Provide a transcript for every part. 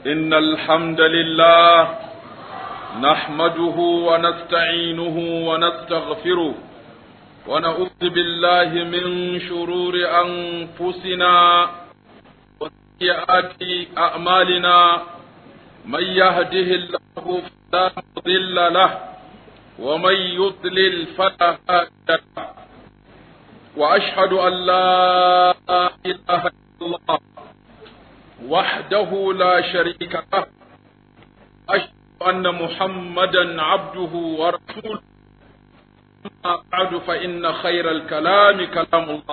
إن الحمد لله نحمده ونستعينه ونستغفره ونعوذ بالله من شرور أنفسنا وسيئات أعمالنا من يهده الله فلا مضل له ومن يضلل فلا هادي له وأشهد أن لا إله إلا الله وحده لا شريك له أشهد أن محمدا عبده ورسوله أما بعد فإن خير الكلام كلام الله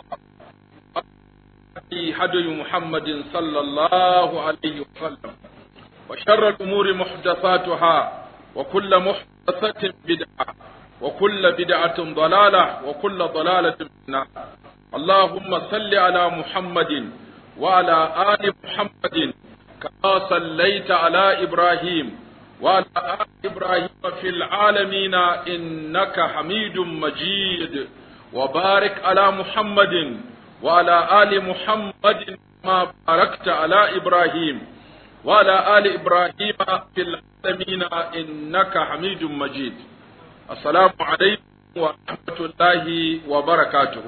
هدي محمد صلى الله عليه وسلم وشر الأمور محدثاتها وكل محدثة بدعة وكل بدعة ضلالة وكل ضلالة في النار اللهم صل على محمد وعلى آل محمد كما صليت على إبراهيم وعلى آل إبراهيم في العالمين إنك حميد مجيد وبارك على محمد وعلى آل محمد كما باركت على إبراهيم وعلى آل إبراهيم في العالمين إنك حميد مجيد السلام عليكم ورحمة الله وبركاته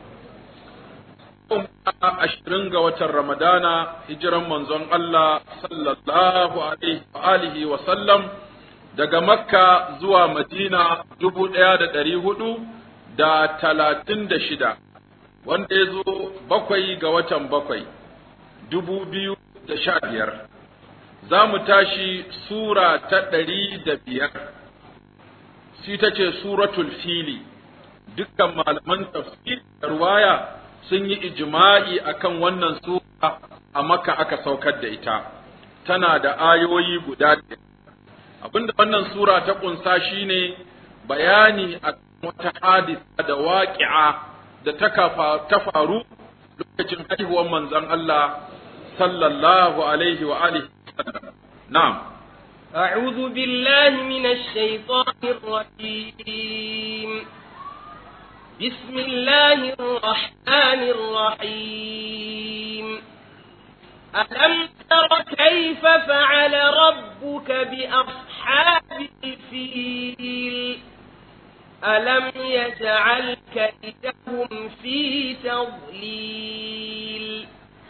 ashirin ga watan Ramadana hijiran manzon Allah sallallahu alaihi wa sallam daga Makka zuwa Madina dubu ɗaya da ɗari hudu da talatin da shida wanda ya zo bakwai ga watan bakwai dubu biyu da sha biyar za mu tashi sura ta ɗari da biyar shi ta ce suratul fili dukkan malaman tafsir da ruwaya sun yi ijma'i akan wannan sura a maka aka saukar da ita tana da ayoyi guda abinda wannan sura ta kunsa shine bayani a wata hadisa da waƙi'a da ta faru lokacin haihuwar manzon Allah sallallahu alaihi wa alihi na'am أعوذ بالله من الشيطان الرجيم بسم الله الرحمن الرحيم ألم تر كيف فعل ربك بأصحاب الفيل ألم يجعل كيدهم في تضليل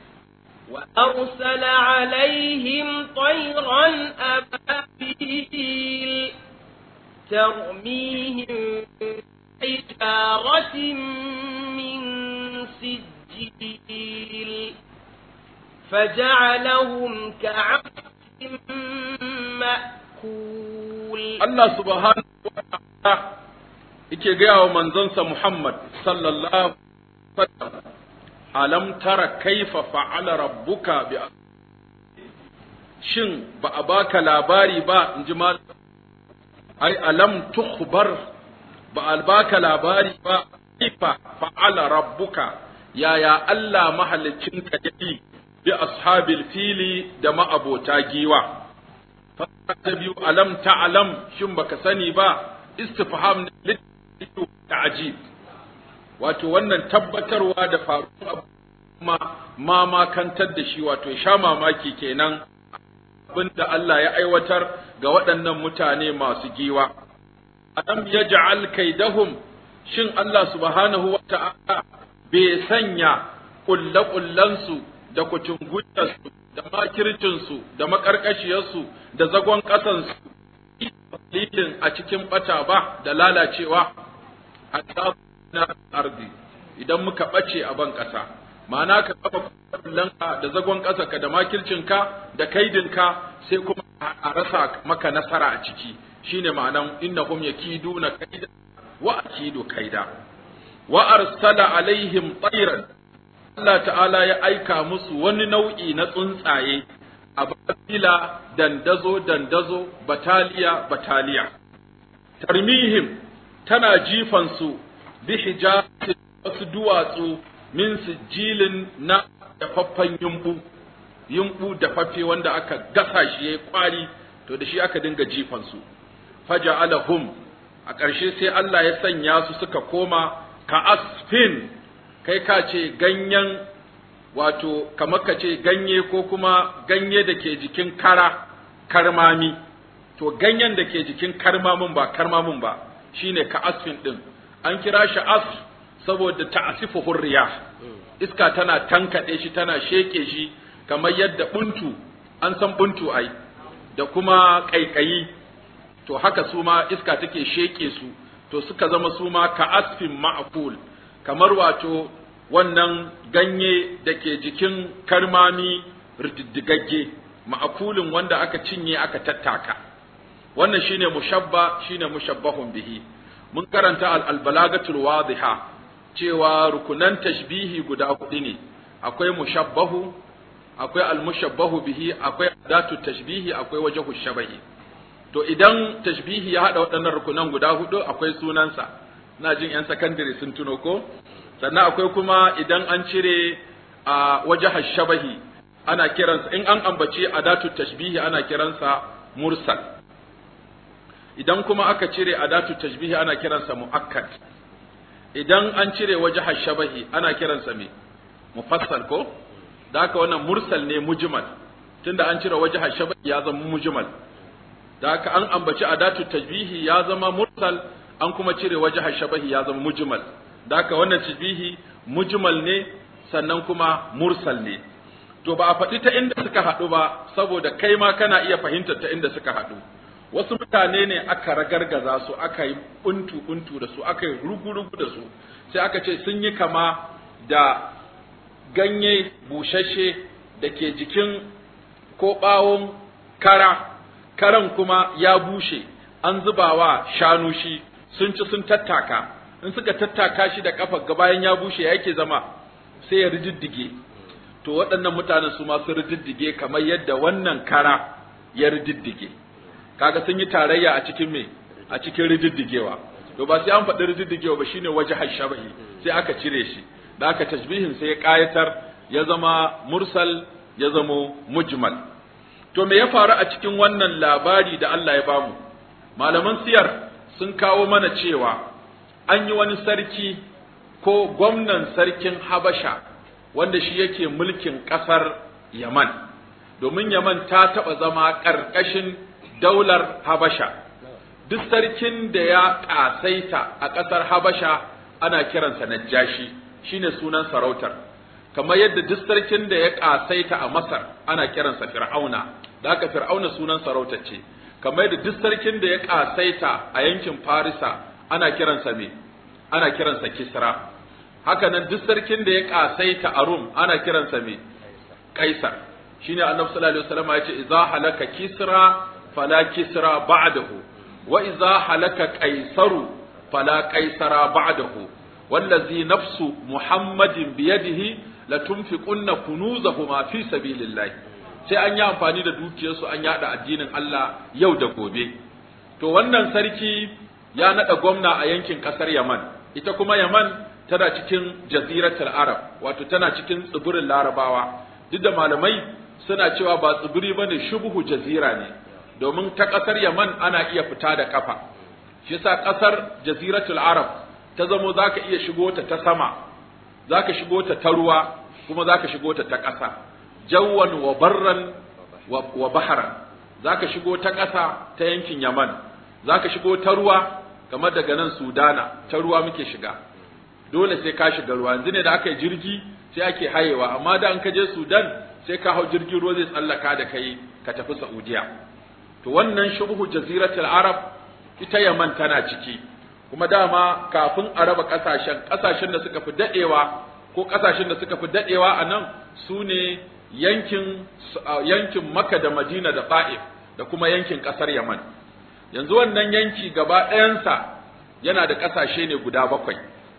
وأرسل عليهم طيرا أبابيل ترميهم حجارة من سجيل فجعلهم كعبد مأكول الله سبحانه وتعالى yake gaya wa manzonsa Muhammad sallallahu alaihi alam tara kaifa fa'ala rabbuka bi shin ba a baka labari ba in ji mal ai alam tukhbar ba a baka labari ba kaifa fa'ala rabbuka yaya Allah mahaliccinka yayi bi ashabil fili da ma'abota giwa ta biyu alam ta'lam shin baka sani ba istifham ne ta'jib wato wannan tabbatarwa da faruwa ma ma makantar da shi wato sha mamaki kenan abinda Allah ya aiwatar ga waɗannan mutane masu giwa alam yaj'al kaidahum shin Allah subhanahu wa ta'ala bai sanya kullakullansu da kucinguyarsu da makircinsu da makarkashiyarsu da zagon ƙasansu dalilin a cikin bata ba da lalacewa a na arzi idan muka ɓace a ban ƙasa ma'ana ka kafa kullanka da zagon ƙasa ka da makircinka da kaidinka sai kuma a rasa maka nasara a ciki shine ma'anan innahum yakiduna kaida wa akidu kaida wa arsala alaihim tayran Allah ta'ala ya aika musu wani nau'i na tsuntsaye a babila dandazo dandazo bataliya bataliya tarmihim tana jifan su bi hijatin wasu duwatsu min sijilin na dafaffen yumbu yumbu dafaffe wanda aka gasa shi yayi kwari to da shi aka dinga jifan su faja'alahum a ƙarshe sai Allah ya sanya su suka koma ka asfin kai ka ce ganyen wato kamar ka ce ganye ko kuma ganye da ke jikin kara karmami to ganyen da ke jikin karmamin ba karmamin ba shine ka asfin din an kira shi asf saboda ta'asifu hurriya iska tana tankade shi tana sheke shi kamar yadda buntu an san buntu ai da kuma kaikayi to haka su ma iska take sheke su to suka zama su ma ka asfin ma'kul kamar wato wannan ganye da ke jikin karmami rididdigagge ma'akulin wanda aka cinye aka tattaka wannan shine mushabba shine mushabbahun bihi mun karanta al-balagatul wadiha cewa rukunan tashbihi guda hudu ne akwai mushabbahu akwai al-mushabbahu bihi akwai adatu tashbihi akwai wajhu shabahi to idan tashbihi ya hada waɗannan rukunan guda hudu akwai sunansa ina jin yan sakandare sun tuno ko sannan akwai kuma idan an cire a wajhu shabahi ana kiransa in an ambaci adatu tashbihi ana kiransa mursal idan kuma aka cire adatu tashbihi ana kiransa muakkad idan an cire wajha shabahi ana kiransa me mufassal ko da haka wannan mursal ne mujmal tunda an cire wajha shabahi ya zama mujmal da haka an ambaci adatu tashbihi ya zama mursal an kuma cire wajha shabahi ya zama mujmal da haka wannan tashbihi mujmal ne sannan kuma mursal ne to ba a faɗi ta inda suka haɗu ba saboda kai ma kana iya fahimtar ta inda suka haɗu wasu mutane ne aka ragargaza su aka yi buntu buntu da su aka yi rugu-rugu da su sai aka ce sun yi kama da ganye bushashe da ke jikin ko ɓawon kara karan kuma ya bushe an zuba wa shanu shi sun ci sun tattaka in suka tattaka shi da kafa bayan ya bushe ya yake zama sai ya rididdige to waɗannan mutanen su masu rididdige kamar yadda wannan kara ya rididdige kaga sun yi tarayya a cikin me a cikin rididdigewa to ba sai an faɗi rididdigewa ba shine waje hashabahi sai aka cire shi da aka tashbihin sai ya ƙayatar ya zama mursal ya zama mujmal to me ya faru a cikin wannan labari da Allah ya bamu malaman siyar sun kawo mana cewa an yi wani sarki ko gwamnan sarkin Habasha wanda shi yake mulkin ƙasar Yaman domin Yaman ta taɓa zama ƙarƙashin daular Habasha duk sarkin da ya ƙasaita a ƙasar Habasha ana kiransa Najashi shine sunan sarautar kamar yadda duk sarkin da ya ƙasaita a Masar ana kiransa Fir'auna da haka Fir'auna sunan sarautar ce kamar yadda duk sarkin da ya ƙasaita a yankin Farisa ana kiransa me ana kiransa Kisra haka nan duk sarkin da ya ƙasaita a Rum ana kiransa me Kaisar shine Annabi sallallahu alaihi wasallam ya ce idza halaka Kisra fala Kisra ba'dahu wa idza halaka Kaisaru fala Kaisara ba'dahu wallazi nafsu Muhammadin biyadihi latunfiqunna kunuzahuma fi sabilillah sai an yi amfani da dukiyarsu an yada addinin Allah yau da gobe to wannan sarki ya nada gwamna a yankin kasar Yaman ita kuma Yaman tana cikin jaziratul Arab wato tana cikin tsibirin Larabawa duk da malamai suna cewa ba tsibiri bane shubuhu jazira ne domin ta kasar Yaman ana iya fita da kafa shi yasa kasar jaziratul Arab ta zamo zaka iya shigo ta ta sama zaka shigo ta ta ruwa kuma zaka shigo ta ta ƙasa jawwan wa barran wa baharan zaka shigo ta ƙasa ta yankin Yaman zaka shigo ta ruwa kamar daga nan Sudana ta ruwa muke shiga dole sai ka shiga ruwa yanzu ne da aka yi jirgi sai ake hayewa amma da an ka je Sudan sai ka hau jirgin ruwa zai tsallaka da kai ka tafi Saudiya to wannan shubhu jaziratul arab ita Yaman tana ciki kuma dama kafin a raba kasashen kasashen da suka fi dadewa ko kasashen da suka fi dadewa a nan su ne yankin yankin Makka da Madina da Ta'if da kuma yankin kasar Yaman yanzu wannan yanki gaba ɗayansa yana da kasashe ne guda bakwai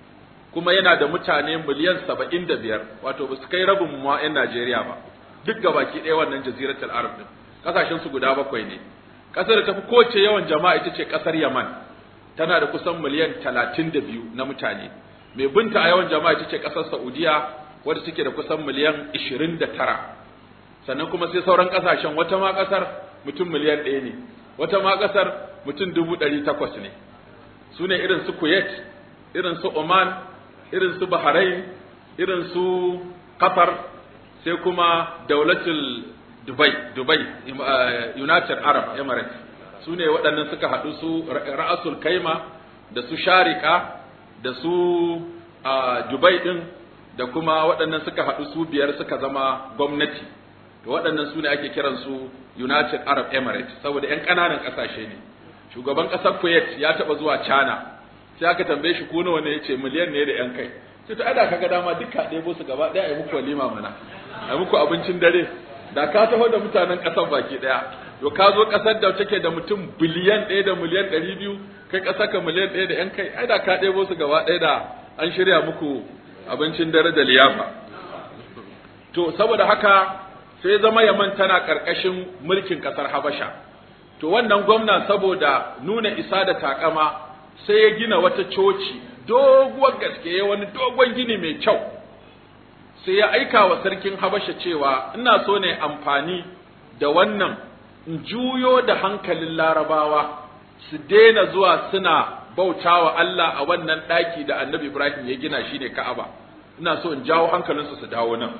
kuma yana da mutane miliyan saba'in da biyar wato ba su kai rabin mu 'yan Najeriya ba duk gabaki ɗaya wannan jaziratul arab din kasashen su guda bakwai ne ƙasar da tafi kowace yawan jama'a ita ce ƙasar Yaman tana da kusan miliyan talatin da biyu na mutane mai binta a yawan jama'a ita ce ƙasar Saudiya wadda take da kusan miliyan ishirin da tara sannan kuma sai sauran ƙasashen wata ma ƙasar mutum miliyan ɗaya ne wata ma ƙasar mutum dubu ɗari takwas ne su ne irin su Kuwait irin su Oman irin su Bahrain irin su Qatar sai kuma daulatul Dubai Dubai United Arab Emirates su ne waɗannan suka haɗu su ra'asul kaima da su sharika da su Dubai ɗin da kuma waɗannan suka haɗu su biyar suka zama gwamnati to waɗannan su ne ake kiransu United Arab Emirates saboda 'yan ƙananan ƙasashe ne shugaban ƙasar Kuwait ya taɓa zuwa China sai aka tambaye shi ko nawa ne yace miliyan ne da 'yan kai sai to ada kaga dama duka ɗebo su gaba ɗaya a yi muku walima mana a muku abincin dare da ka taho da mutanen ƙasar baki ɗaya to ka zo ƙasar da take da mutum biliyan ɗaya da miliyan ɗari biyu kai ƙasar ka miliyan ɗaya da 'yan kai ai da ka ɗebo su gaba ɗaya da an shirya muku abincin dare da liyafa to saboda haka sai zama yaman tana ƙarƙashin mulkin ƙasar habasha to wannan gwamna saboda nuna isa da takama sai ya gina wata coci doguwar gaske ya wani dogon gini mai kyau sai ya aika wa sarkin habasha cewa ina so ne amfani da wannan in juyo da hankalin larabawa su daina zuwa suna bautawa Allah a wannan ɗaki da annabi Ibrahim ya gina shi ne Ka'aba ina so in jawo hankalinsu su dawo nan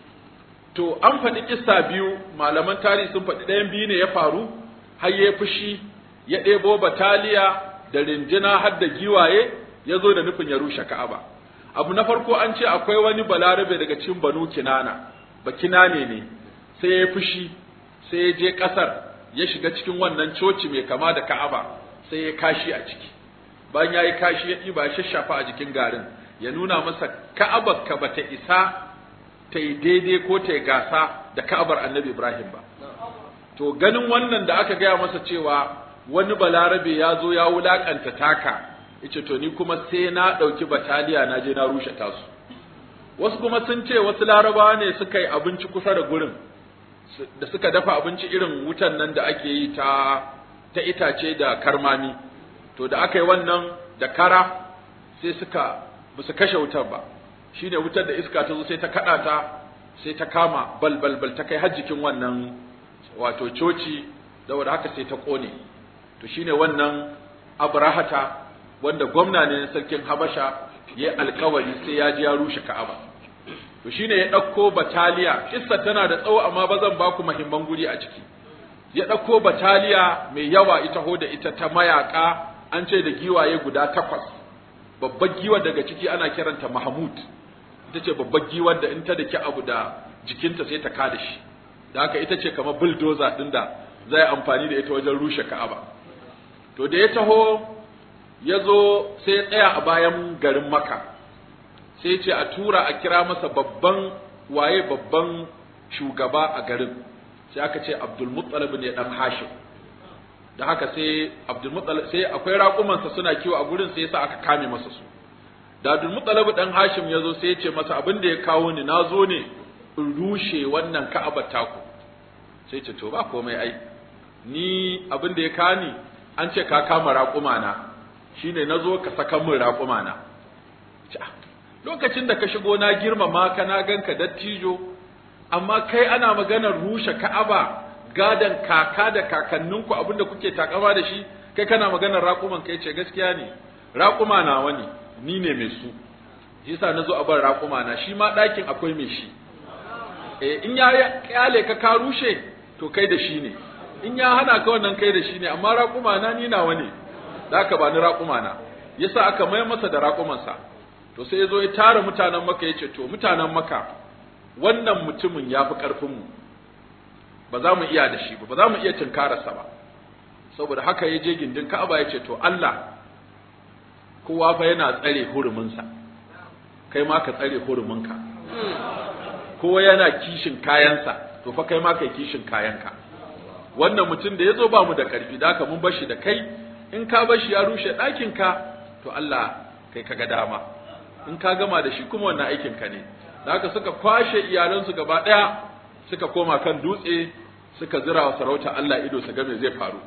to an faɗi kissa biyu malaman tarihi sun faɗi ɗayan biyu ne ya faru har ya fushi ya ɗebo bataliya da rinjina har da giwaye ya zo da nufin ya rushe Ka'aba abu na farko an ce akwai wani balarabe daga cikin banu kinana ba kinane ne sai ya fushi sai ya je ƙasar ya shiga cikin wannan coci mai kama da Ka'aba sai ya kashi a ciki bayan ya yi kashi ya ɗiba ya shashafa a jikin garin ya nuna masa Ka'abar ka bata isa ta yi daidai ko ta yi gasa da Ka'abar Annabi Ibrahim ba to ganin wannan da aka gaya masa cewa wani balarabe ya zo ya wulakanta taka yace to ni kuma sai na ɗauki bataliya na je na rushe tasu wasu kuma sun ce wasu larabawa ne suka yi abinci kusa da gurin da suka dafa abinci irin wutan nan da ake yi ta ta itace da karmami to da aka yi wannan da kara sai suka ba su kashe wutar ba shine wutar da iska ta zo sai ta kada ta sai ta kama bal bal bal ta kai har jikin wannan wato coci saboda haka sai ta kone to shine wannan abrahata wanda gwamna ne na sarkin habasha ya alkawari sai ya ji ya rushe ka'aba to shine ya ɗauko bataliya kissa tana da tsawo amma ba zan baku muhimman guri a ciki ya ɗauko bataliya mai yawa ita ho da ita ta mayaka an ce da giwaye guda takwas babbar giwar daga ciki ana kiranta mahmud ita ce babbar giwar da in ta daki abu da jikinta sai ta kada shi da haka ita ce kamar bulldozer ɗin da zai amfani da ita wajen rushe ka'aba to da ya taho ya zo sai ya tsaya a bayan garin maka sai ce a tura a kira masa babban waye babban shugaba a garin sai aka ce abdulmuttalib ne dan hashim da haka sai abdulmuttalib sai akwai raƙumansa suna kiwo a gurin sai yasa aka kame masa su da abdulmuttalib dan hashim ya zo sai ya ce masa abin da ya kawo ni na zo ne in rushe wannan ka'abar taku sai ce to ba komai ai ni abin da ya kani an ce ka kama raƙuma na shine nazo ka saka min raƙuma na lokacin da ka shigo na girmama ka na ganka dattijo amma kai ana maganar rushe Ka'aba gadan kaka da kakanninku abinda kuke takama da shi kai kana maganar raƙuman kai ce gaskiya ne raƙuma na wani ni ne mai su yasa nazo a bar raƙuma na shi ma ɗakin akwai mai shi eh in ya kyale ka ka rushe to kai da shi ne in ya hana ka wannan kai da shi ne amma raƙuma na ni nawa ne da aka bani raƙuma na yasa aka mai masa da raƙumansa to sai ya zo ya tara mutanen maka ya ce to mutanen maka wannan mutumin ya fi ƙarfinmu ba za mu iya da shi ba ba za mu iya tunkararsa ba saboda haka ya je gindin ka'aba ya ce to Allah kowa fa yana tsare huruminsa kai ma ka tsare huruminka kowa yana kishin kayansa to fa kai ma kai kishin kayanka wannan mutum da ya zo ba mu da ƙarfi da haka mun bar shi da kai in ka bar shi ya rushe ɗakinka to Allah kai ka ga dama in ka gama da shi kuma wannan aikin ka ne da haka suka kwashe iyalansu gaba ɗaya suka koma kan dutse suka zira wa sarauta Allah ido su ga me zai faru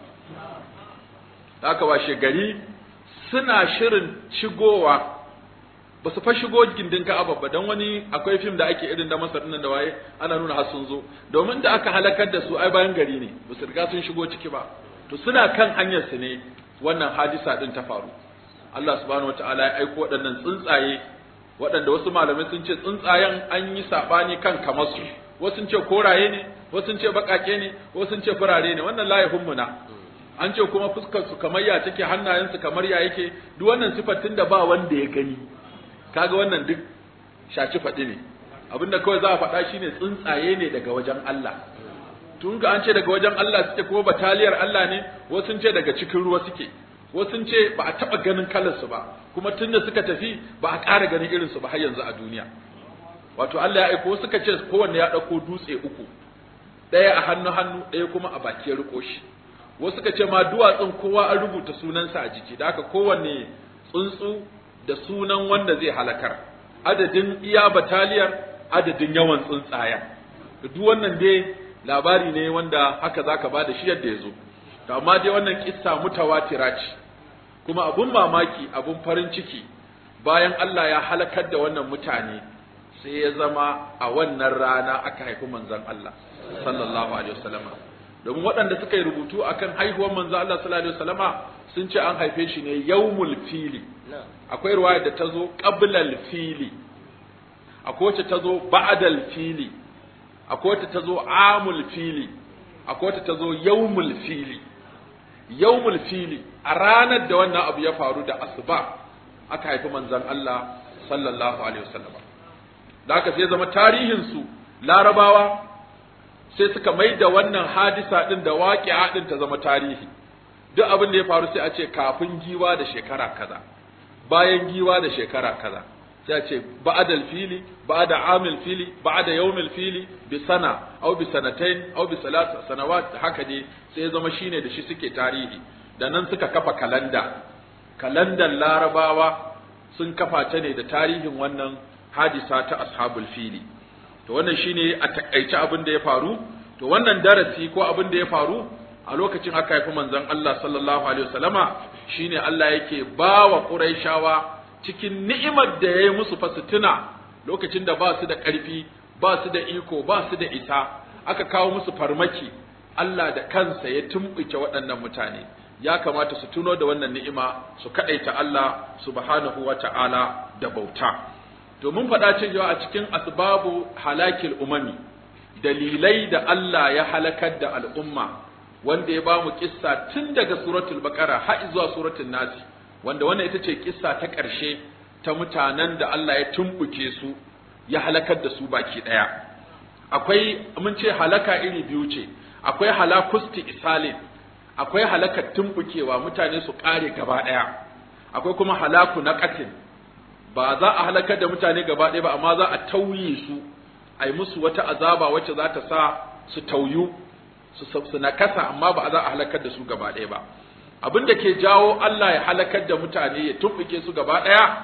da haka washe gari suna shirin shigowa ba su fa shigo gindin Ka'aba ba dan wani akwai fim da ake irin da Masar nan da waye ana nuna har sun zo domin da aka halakar da su ai bayan gari ne ba su riga sun shigo ciki ba to suna kan hanyar su ne wannan hadisa din ta faru Allah subhanahu wataala ya aiko waɗannan tsuntsaye waɗanda wasu malamai sun ce tsuntsayen an yi saɓani kan kamarsu wasu sun ce koraye ne wasu sun ce bakake ne wasu sun ce furare ne wannan la yahummuna an ce kuma fuskar su kamar ya take hannayen su kamar ya yake duk wannan sifatin da ba wanda ya gani kaga wannan duk shaci faɗi ne abinda kawai za a faɗa shine tsuntsaye ne daga wajen Allah tun ga an ce daga wajen Allah suke kuma bataliyar Allah ne wasu sun ce daga cikin ruwa suke wasu sun ce ba a taɓa ganin kalarsu ba kuma tun da suka tafi ba a ƙara ganin irinsu ba har yanzu a duniya wato Allah ya aiko suka ce kowanne ya ɗauko dutse uku ɗaya a hannu hannu ɗaya kuma a baki ya riko shi wasu suka ce ma duwatsun kowa an rubuta sunansa a jiki da haka kowanne tsuntsu da sunan wanda zai halakar adadin iya bataliyar adadin yawan tsuntsayen duk wannan dai labari ne wanda haka zaka ba da shi yadda ya zo to amma dai wannan kissa mutawatira ce kuma abun mamaki abun farin ciki bayan Allah ya halakar da wannan mutane sai ya zama a wannan rana aka haifi manzon Allah sallallahu alaihi wasallama domin waɗanda suka yi rubutu akan haihuwar manzon Allah sallallahu alaihi wasallama sun ce an haife shi ne yawmul fili akwai ruwaya da ta zo qablal fili akwai wacce ta zo ba'dal fili akwai wacce ta zo amul fili akwai wacce ta zo yawmul fili yawmul fili a ranar da wannan abu ya faru da asuba aka haifi manzon Allah sallallahu alaihi wasallam da aka sai zama tarihin su larabawa sai suka mai da wannan hadisa din da waqi'a din ta zama tarihi duk abin da ya faru sai a ce kafin giwa da shekara kaza bayan giwa da shekara kaza sai a ce ba'dal fili ba'da amil fili ba'da yawmil fili bi sana aw bi sanatain aw bi salat sanawat haka ne sai zama shine da shi suke tarihi da nan suka kafa kalanda kalandan larabawa sun kafa ta ne da tarihin wannan hadisa ta ashabul fili to wannan shine a takaice abin da ya faru to wannan darasi ko abin da ya faru a lokacin aka haifi manzon Allah sallallahu alaihi wasallama shine Allah yake bawa Quraishawa cikin ni'imar da yayi musu fasituna lokacin da ba su da ƙarfi ba su da iko ba su da isa aka kawo musu farmaki Allah da kansa ya tumbuke waɗannan mutane ya kamata su tuno da wannan ni'ima su kadaita Allah subhanahu wata'ala da bauta to mun faɗa cewa a cikin asbabu halakil umami dalilai da Allah ya halakar da al'umma wanda ya ba mu kissa tun daga suratul baqara har zuwa suratul nasi wanda wannan ita ce kissa ta ƙarshe ta mutanen da Allah ya tumbuke su ya halakar da su baki ɗaya akwai mun ce halaka iri biyu ce akwai halakusti isalin akwai halakar tumbukewa mutane su ƙare gaba ɗaya akwai kuma halaku na ƙatin ba za a halakar da mutane gaba ɗaya ba amma za a tauye su a yi musu wata azaba wacce za ta sa su tauyu su su nakasa amma ba za a halakar da su gaba ɗaya ba abin da ke jawo Allah ya halakar da mutane ya tumbuke su gaba ɗaya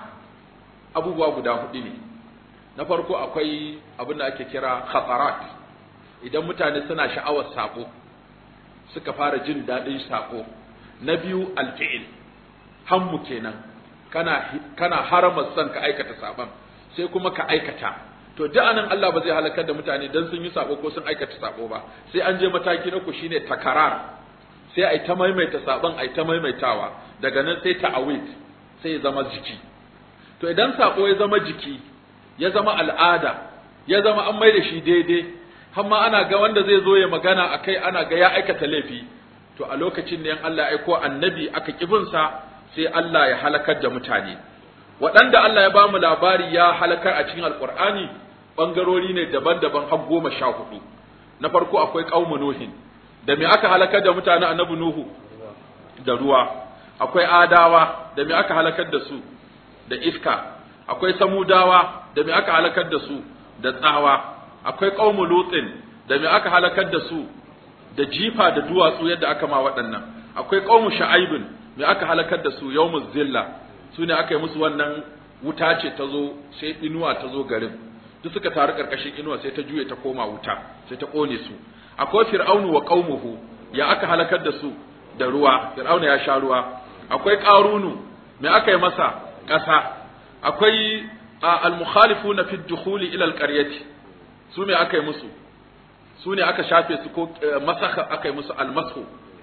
abubuwa guda hudu ne na farko akwai abin da ake kira khatarat idan mutane suna sha'awar sako suka fara jin daɗin sako na biyu alfi'il hammu kenan kana kana harama son ka aikata saban sai kuma ka aikata to duk anan Allah ba zai halakar da mutane dan sun yi sako ko sun aikata sako ba sai an je mataki na ku shine takarar sai ai ta maimaita saban ai ta maimaitawa daga nan sai ta'awid sai ya zama jiki to idan sako ya zama jiki ya zama al'ada ya zama an mai da shi daidai har ma ana ga wanda zai zo ya magana akai ana ga ya aikata laifi to a lokacin ne Allah ya aiko annabi aka kibinsa sai Allah ya halakar da mutane waɗanda Allah ya bamu labari ya halakar a cikin alkur'ani bangarori ne daban-daban har goma sha hudu na farko akwai qaumu nuhin da me aka halakar da mutane annabi nuhu da ruwa akwai adawa da me aka halakar da su da iska akwai samudawa da me aka halakar da su da tsawa akwai qaumu lutin da me aka halakar da su da jifa da duwatsu yadda aka ma waɗannan akwai qaumu sha'aibin me aka halakar da su yawmuz zilla su ne aka yi musu wannan wuta ce ta zo sai inuwa ta zo garin duk suka taru karkashin inuwa sai ta juye ta koma wuta sai ta kone su akwai fir'aunu wa qaumuhu ya aka halakar da su da ruwa fir'auna ya sha ruwa akwai qarunu me aka yi masa ƙasa akwai al-mukhalifuna fi dukhuli ila al-qaryati su me aka yi musu su ne aka shafe su ko masaka aka yi musu al-mashu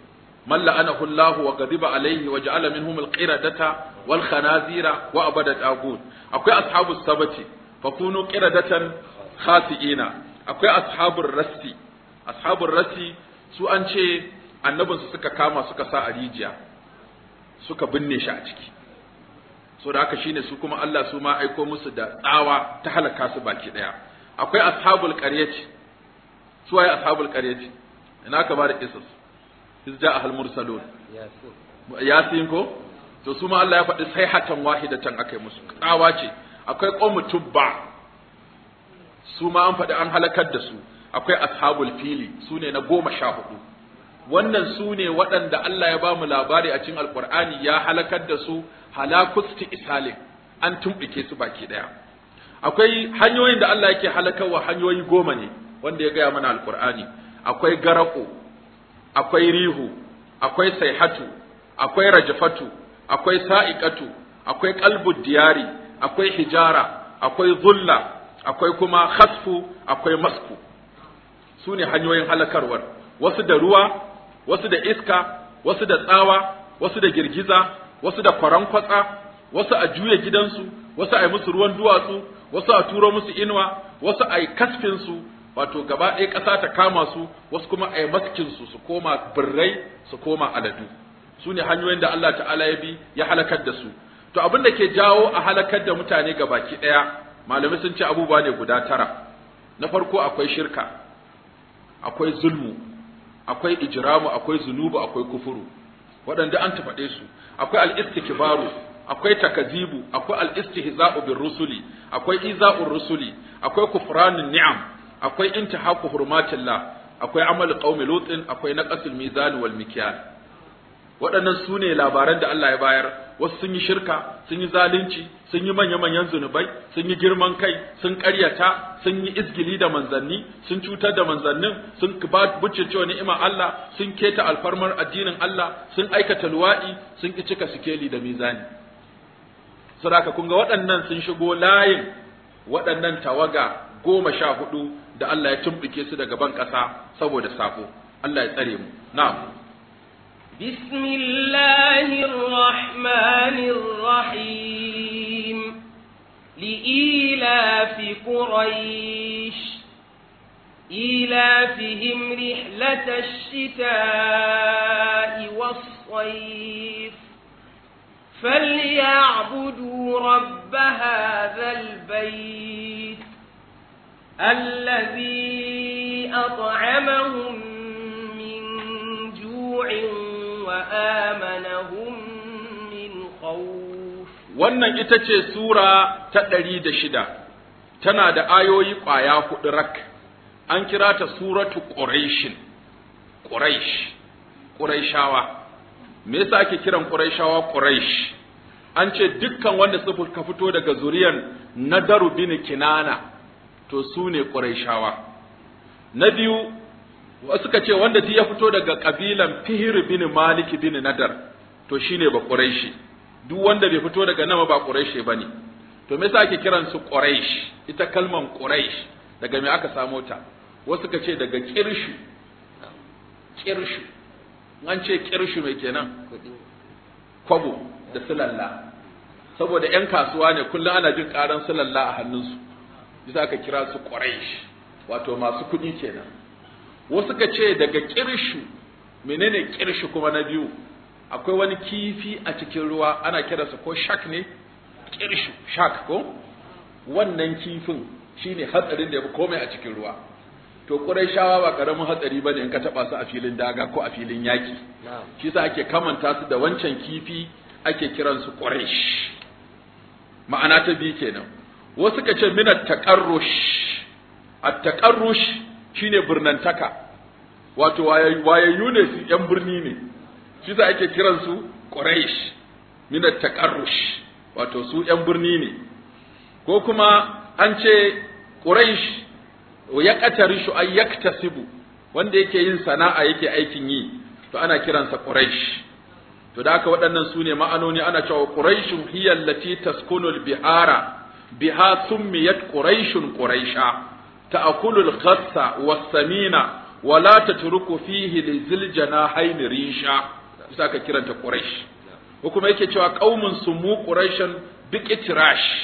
من لعنه الله وغضب عليه وجعل منهم القردة والخنازير وأبد الطاغوت أكوي أصحاب السبت فكونوا قردة خاسئين akwai ashabul rassi ashabul rassi su an ce annabinsu suka kama suka sa a rijiya suka binne shi a ciki so da haka shine su kuma Allah su ma aiko musu da tsawa ta halaka su baki daya akwai ashabul qaryati su waye ashabul qaryati ina ka bada qisas izja ahal mursalun yasin ko to su ma Allah ya faɗi sayhatan wahidatan akai musu tsawa ce akwai qawmu tubba su ma an faɗi an halakar da su akwai ashabul fili su ne na goma sha hudu wannan su ne waɗanda Allah ya ba mu labari a cikin alkur'ani ya halakar da su halakusti isalin an tumɓuke su baki ɗaya akwai hanyoyin da Allah yake halakarwa hanyoyi goma ne wanda ya gaya mana alkur'ani akwai garako akwai rihu akwai saihatu akwai rajafatu akwai sa'iqatu akwai qalbud diyari akwai hijara akwai zulla akwai kuma khasfu akwai masku su ne hanyoyin halakarwar wasu da ruwa wasu da iska wasu da tsawa wasu da girgiza wasu da kwarankwatsa wasu a juya gidansu wasu a yi musu ruwan duwatsu wasu a turo musu inuwa wasu a yi kasfinsu wato gaba ɗaya ƙasa ta kama su wasu kuma a yi maskinsu su koma birrai su koma aladu su ne hanyoyin da Allah ta'ala ya bi ya halakar da su to abin da ke jawo a halakar da mutane ga baki ɗaya malamai sun ce abubuwa ne guda tara na farko akwai shirka akwai zulmu akwai ijramu akwai zunubu akwai kufuru waɗanda an tafaɗe su akwai al-istikbaru akwai takazibu akwai al-istihza'u bir rusuli akwai iza'ur rusuli akwai kufranun ni'am akwai intihaku hurmatillah akwai amal qaumi lutin akwai naqasul mizan wal mikyal waɗannan su ne labaran da Allah ya bayar wasu sun yi shirka sun yi zalunci sun yi manya-manyan zunubai sun yi girman kai sun ƙaryata sun yi izgili da manzanni sun cutar da manzannin sun bucce cewa ni'ima Allah sun keta alfarmar addinin Allah sun aikata luwaɗi sun ki cika sikeli da mizani saboda kun ga waɗannan sun shigo layin waɗannan tawaga goma sha hudu da Allah ya tumɓuke su daga ban ƙasa saboda sako Allah ya tsare mu na'am بسم الله الرحمن الرحيم لإيلاف قريش إيلافهم رحلة الشتاء والصيف فليعبدوا رب هذا البيت الذي أطعمهم من جوع وآمنهم من خوف wannan ita ce sura ta ɗari da shida tana da ayoyi ƙwaya huɗu rak an kira ta suratu ƙuraishin ƙuraish ƙuraishawa me yasa ake kiran ƙuraishawa ƙuraish an ce dukkan wanda suka fito daga zuriyan nadaru bin kinana to su ne ƙuraishawa na biyu suka ce wanda ya fito daga ƙabilan fihir bin malik bin nadar to shine ba ƙuraishi duk wanda bai fito daga nama ba ƙuraishi ba ne to me yasa ake kiran su ƙuraish ita kalman ƙuraish daga me aka samo ta wasu suka ce daga kirshu kirshu an ce kirshu mai kenan kwabo da sulalla saboda yan kasuwa ne kullum ana jin karan sulalla a hannunsu bisa aka kira su quraish wato masu kuɗi kenan wasu ka ce daga kirshu menene kirshu kuma na biyu akwai wani kifi a cikin ruwa ana kiransa ko shak ne kirshu shak ko wannan kifin shine hatsarin da ya fi komai a cikin ruwa to Qurayshawa ba karamin hatsari bane in ka taba su a filin daga ko a filin yaki shi yasa ake kamanta su da wancan kifi ake kiran su Quraysh ma'ana ta bi kenan wasu ka ce minat taqarrush at-taqarrush shine birnantaka wato wayayyu ne su yan birni ne shi yasa ake kiran su Quraysh minat taqarrush wato su yan birni ne ko kuma an ce Quraysh ya qatarishu ay yaktasibu wanda yake yin sana'a yake aikin yi to ana kiransa quraish to da haka waɗannan su ne ma'anoni ana cewa quraishun hiya allati taskunu al-bihara biha summiyat quraishun quraisha ta'kulu al-ghassa was-samina wa la tatruku fihi lizil janahayn risha bisa ka kiranta quraish ko kuma yake cewa qaumun sumu quraishan biqitrash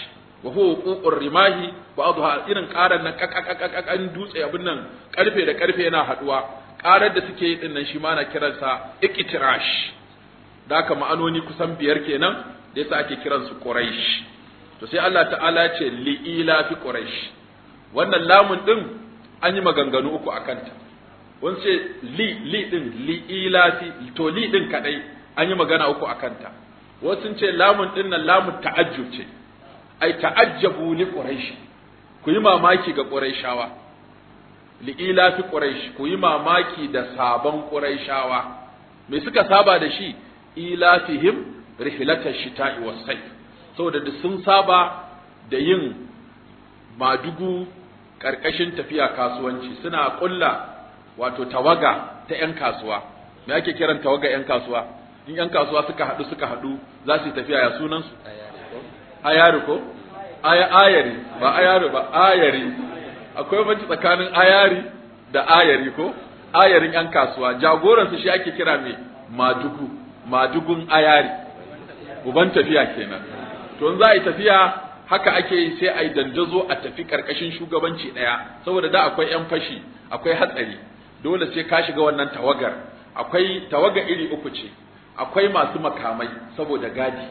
wa huwa wuqu'ur rimahi ba'dha irin karan nan kakakakakan dutse abin nan karfe da karfe yana haduwa karar da suke yi din nan shi ma na kiransa iqtirash da haka ma'anoni kusan biyar kenan da yasa ake kiransu quraish to sai Allah ta'ala ce li ila fi quraish wannan lamun din an yi maganganu uku akan ta wani ce li li din li ila fi to li din kadai an yi magana uku akan ta wasu sun ce lamun din nan lamun ta'ajjub ce ai ta'ajjabu li quraish ku yi mamaki ga quraishawa li ila fi quraish ku yi mamaki da sabon quraishawa me suka saba da shi ilafihim rihlatash shita'i was-sayf saboda da sun saba da yin madugu karkashin tafiya kasuwanci suna kulla wato tawaga ta yan kasuwa me ake kiran tawaga yan kasuwa in yan kasuwa suka hadu suka hadu za su yi tafiya ya sunan su ayari ko aya ayari ba ayari ba ayari akwai banci tsakanin ayari da ayari ko ayarin yan kasuwa jagoransu shi ake kira mai madugu madugun ayari uban tafiya kenan to in za a yi tafiya haka ake yi sai a yi dandazo a tafi karkashin shugabanci ɗaya saboda da akwai yan fashi akwai hatsari dole sai ka shiga wannan tawagar akwai tawaga iri uku ce akwai masu makamai saboda gadi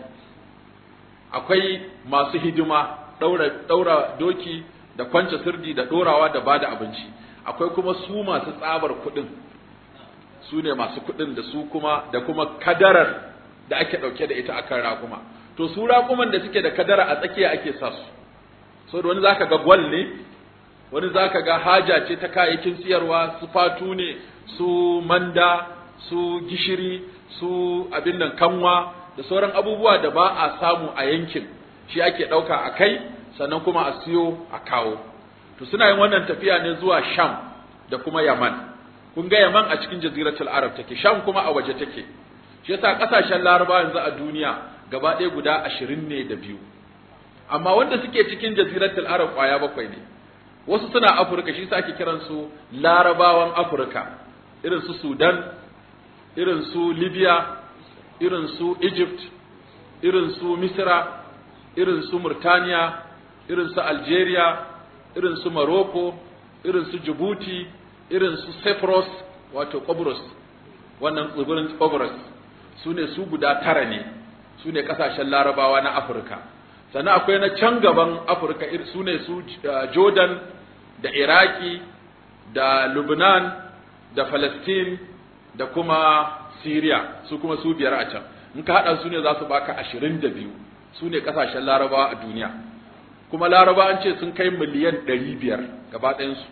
akwai masu hidima daura daura doki da kwance sirdi da dorawa da bada abinci akwai kuma su masu tsabar kuɗin su ne masu kuɗin da su kuma da kuma kadarar da ake ɗauke da ita akan raƙuma to su raƙuman da suke da kadara a tsakiya ake sa su so da wani zaka ga gwal ne wani zaka ga haja ce ta kayayyakin siyarwa su fatu ne su manda su gishiri su abin nan kanwa da sauran abubuwa da ba a samu a yankin shi ake ɗauka a kai sannan kuma a siyo a kawo to suna yin wannan tafiya ne zuwa sham da kuma yaman kun ga yaman a cikin jaziratul arab take sham kuma a waje take shi yasa kasashen laraba yanzu a duniya gaba ɗaya guda ashirin ne da biyu amma wanda suke cikin jaziratul arab kwaya bakwai ne wasu suna afirka shi yasa ake kiransu larabawan afirka irin su sudan irin su libya irin su egypt irin su misra irin su murtaniya irin su algeria irin su morocco irin su djibouti irin su cyprus wato Qobrus wannan tsibirin Qobrus su ne su guda tara ne su ne kasashen larabawa na afirka sannan akwai na can gaban afirka su ne su jordan da iraki da lubnan da palestine da kuma syria su kuma su biyar a can in ka haɗa su ne za su baka ashirin da biyu su ne kasashen larabawa a duniya kuma laraba an ce sun kai miliyan ɗari biyar gaba ɗayansu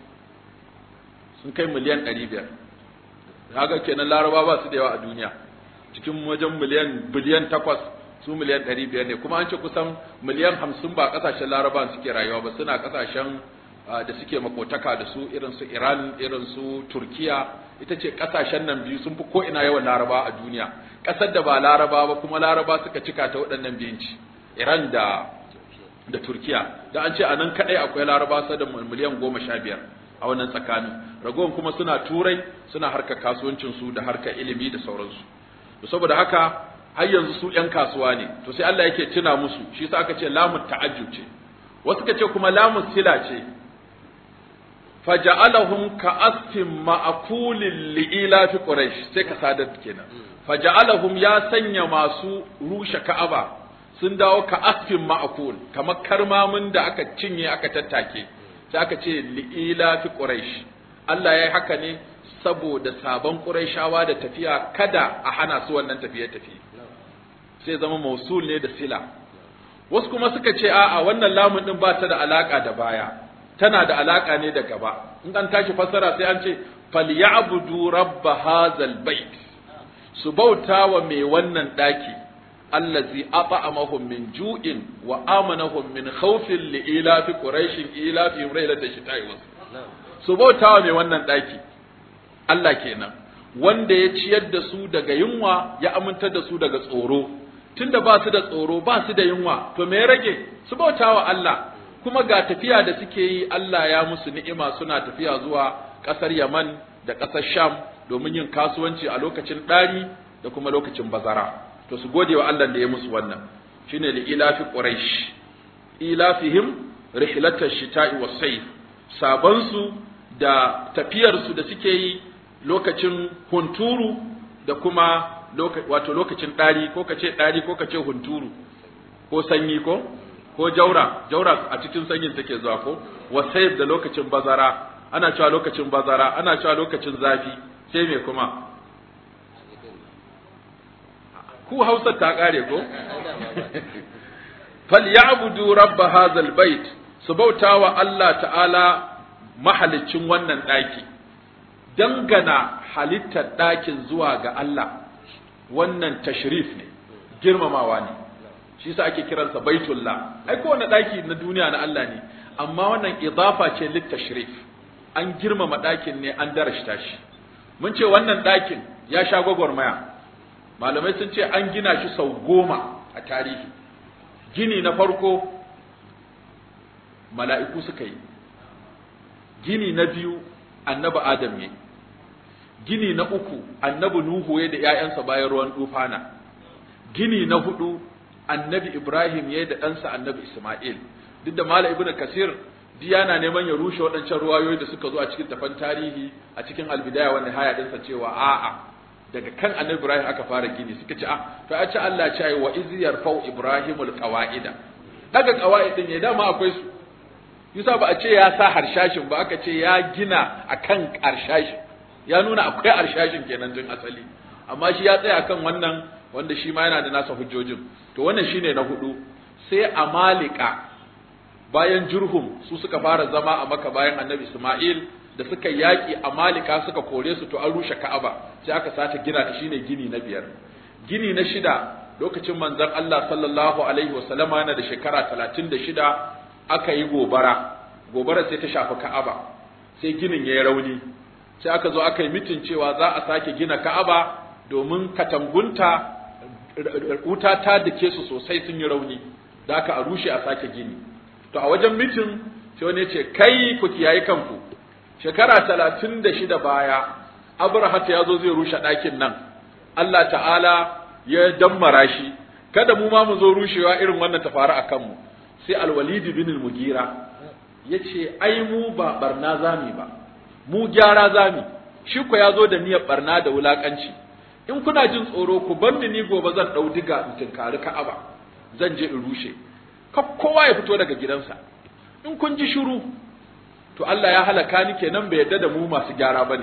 sun kai miliyan ɗari biyar haka kenan laraba ba su da yawa a duniya cikin wajen miliyan biliyan takwas su miliyan ɗari biyar ne kuma an ce kusan miliyan hamsin ba ƙasashen laraba suke rayuwa ba suna ƙasashen da suke makotaka da su irin su iran irin su turkiya ita ce ƙasashen nan biyu sun fi ko ina yawan laraba a duniya ƙasar da ba laraba ba kuma laraba suka cika ta waɗannan biyanci iran da da turkiya da an ce a nan kaɗai akwai laraba sa da miliyan goma sha biyar a wannan tsakanin ragowar kuma suna turai suna harkar kasuwancinsu da harkar ilimi da sauransu to saboda haka har yanzu su ƴan kasuwa ne to sai Allah yake tuna musu shi yasa aka ce lamun ta'ajjub ce wasu ka ce kuma lamun sila ce faja'alahum ka'asfin ma'kulin li'ila fi quraish sai ka sadar kenan faja'alahum ya sanya masu rushe ka'aba sun dawo ka'asfin ma'kul kamar karmamin da aka cinye aka tattake sai aka ce li'ila fi quraish Allah ya yi haka ne saboda sabon quraishawa da tafiya kada a hana su wannan tafiye tafiye sai zama mausul ne da sila wasu kuma suka ce a'a wannan lamun din ba ta da alaka da baya tana da alaka ne da gaba in an tashi fassara sai an ce falyabudu rabb hadzal bait su bauta wa mai wannan daki allazi at'amahum min ju'in wa amanahum min khawfin li ilafi quraish ilafi raylat shita'i was su bauta wa mai wannan daki Allah kenan wanda ya ciyar da su daga yunwa ya amintar da su daga tsoro tunda ba su da tsoro ba su da yunwa to me ya rage su bauta wa Allah kuma ga tafiya da suke yi Allah ya musu ni'ima suna tafiya zuwa ƙasar Yaman da ƙasar Sham domin yin kasuwanci a lokacin ɗari da kuma lokacin bazara to su gode wa Allah da ya musu wannan shine li ilafi quraish ilafihim rihlatash shita'i was-sayf sabansu da tafiyarsu da suke yi lokacin hunturu da kuma wato lokacin ɗari ko kace ɗari ko kace hunturu ko sanyi ko ko jaura jaura a cikin sanyin take zuwa ko wasayf da lokacin bazara ana cewa lokacin bazara ana cewa lokacin zafi sai me kuma ku Hausa ta kare ko falyabudu rabb hadzal bait su bautawa Allah ta'ala mahalicin wannan daki dangana halittar dakin zuwa ga Allah wannan tashrif ne girmamawa ne shi yasa ake kiransa baitullah ai kowane daki na duniya na Allah ne amma wannan idafa ce lit tashrif an girmama dakin ne an darashta shi mun ce wannan dakin ya sha gwagwarmaya malamai sun ce an gina shi sau goma a tarihi gini na farko mala'iku suka yi gini na biyu annabi adam ya gini na uku annabi nuhu ya da ‘ya'yansa bayan ruwan dufana gini na hudu annabi ibrahim ya da ɗansa annabi isma'il duk da mala ibn kasir yana neman ya rushe waɗancan ruwayoyi da suka zo a cikin tafan tarihi a cikin albidaya wanda haya ɗinsa cewa a'a daga kan annabi Ibrahim aka fara gini suka ce ah to a ce Allah ya ce wa iz yarfau ibrahimul qawaida daga qawaid din ne dama akwai su yusa ba a ce ya sa harshashin ba aka ce ya gina akan harshashin ya nuna akwai harshashin kenan tun asali amma shi ya tsaya akan wannan wanda shi ma yana da nasa hujjojin to wannan shine na hudu sai amalika bayan jurhum su suka fara zama a maka bayan annabi Isma'il da suka yaƙi a malika suka kore su to an rushe ka'aba sai aka sace gina ta shine gini na biyar gini na shida lokacin manzon Allah sallallahu alaihi wasallama yana da shekara talatin da shida aka yi gobara gobara sai ta shafi ka'aba sai ginin ya yi rauni sai aka zo aka yi mitin cewa za a sake gina ka'aba domin katangunta wuta ta dake su sosai sun yi rauni da aka a rushe a sake gini to a wajen mitin sai wani ya ce kai ku kiyaye kanku shekara talatin da shida baya abrahat ya zo zai rushe ɗakin nan Allah ta'ala ya dammara shi kada mu ma mu zo rushewa irin wannan ta faru a kanmu sai alwalid bin al-mugira ya ce ai mu ba barna zami ba mu gyara zami shi ko ya zo da niyyar barna da wulakanci in kuna jin tsoro ku bar ni gobe zan ɗau diga in tinkari ka'aba zan je in rushe kowa ya fito daga gidansa in kun ji shiru to Allah ya halaka ni kenan bai yadda da mu masu gyara bane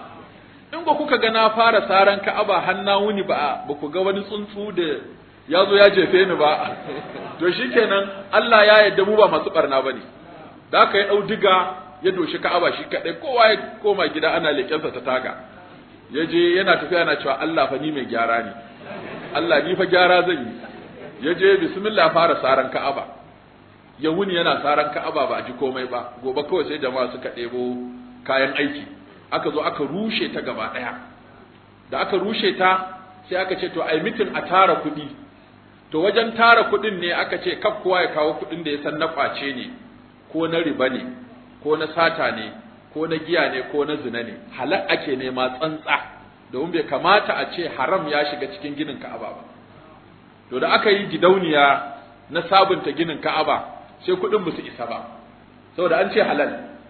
in ba kuka ga na fara saran Ka'aba hanna wuni ba ba ku ga wani tsuntsu da ya zo ya jefe ni ba to shikenan Allah ya yadda mu ba masu barna bane da aka yi dau diga ya doshi Ka'aba shi kadai kowa ya koma gida ana lekensa ta taga ya je yana tafiya yana cewa Allah fa ni mai gyara ne Allah ni fa gyara zan yi ya je bismillah fara saran Ka'aba ya wuni yana saran ka'aba ba a ji komai ba gobe kawai sai jama'a suka ɗebo kayan aiki aka zo aka rushe ta gaba ɗaya da aka rushe ta sai aka ce to ai mitin a tara kuɗi to wajen tara kuɗin ne aka ce kaf kowa ya kawo kuɗin da ya san na ƙwace ne ko na riba ne ko na sata ne ko na giya ne ko na zina ne halal ake nema tsantsa domin bai kamata a ce haram ya shiga cikin ginin ka'aba ba to da aka yi gidauniya na sabunta ginin ka'aba sai kuɗin ba su isa ba saboda an ce halal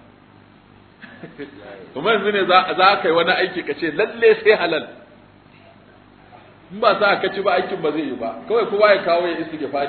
kuma yanzu ne za ka yi wani aiki ka ce lalle sai halal in ba sa ka ci ba aikin ba zai yi ba kawai kowa ya kawo ya isi gifari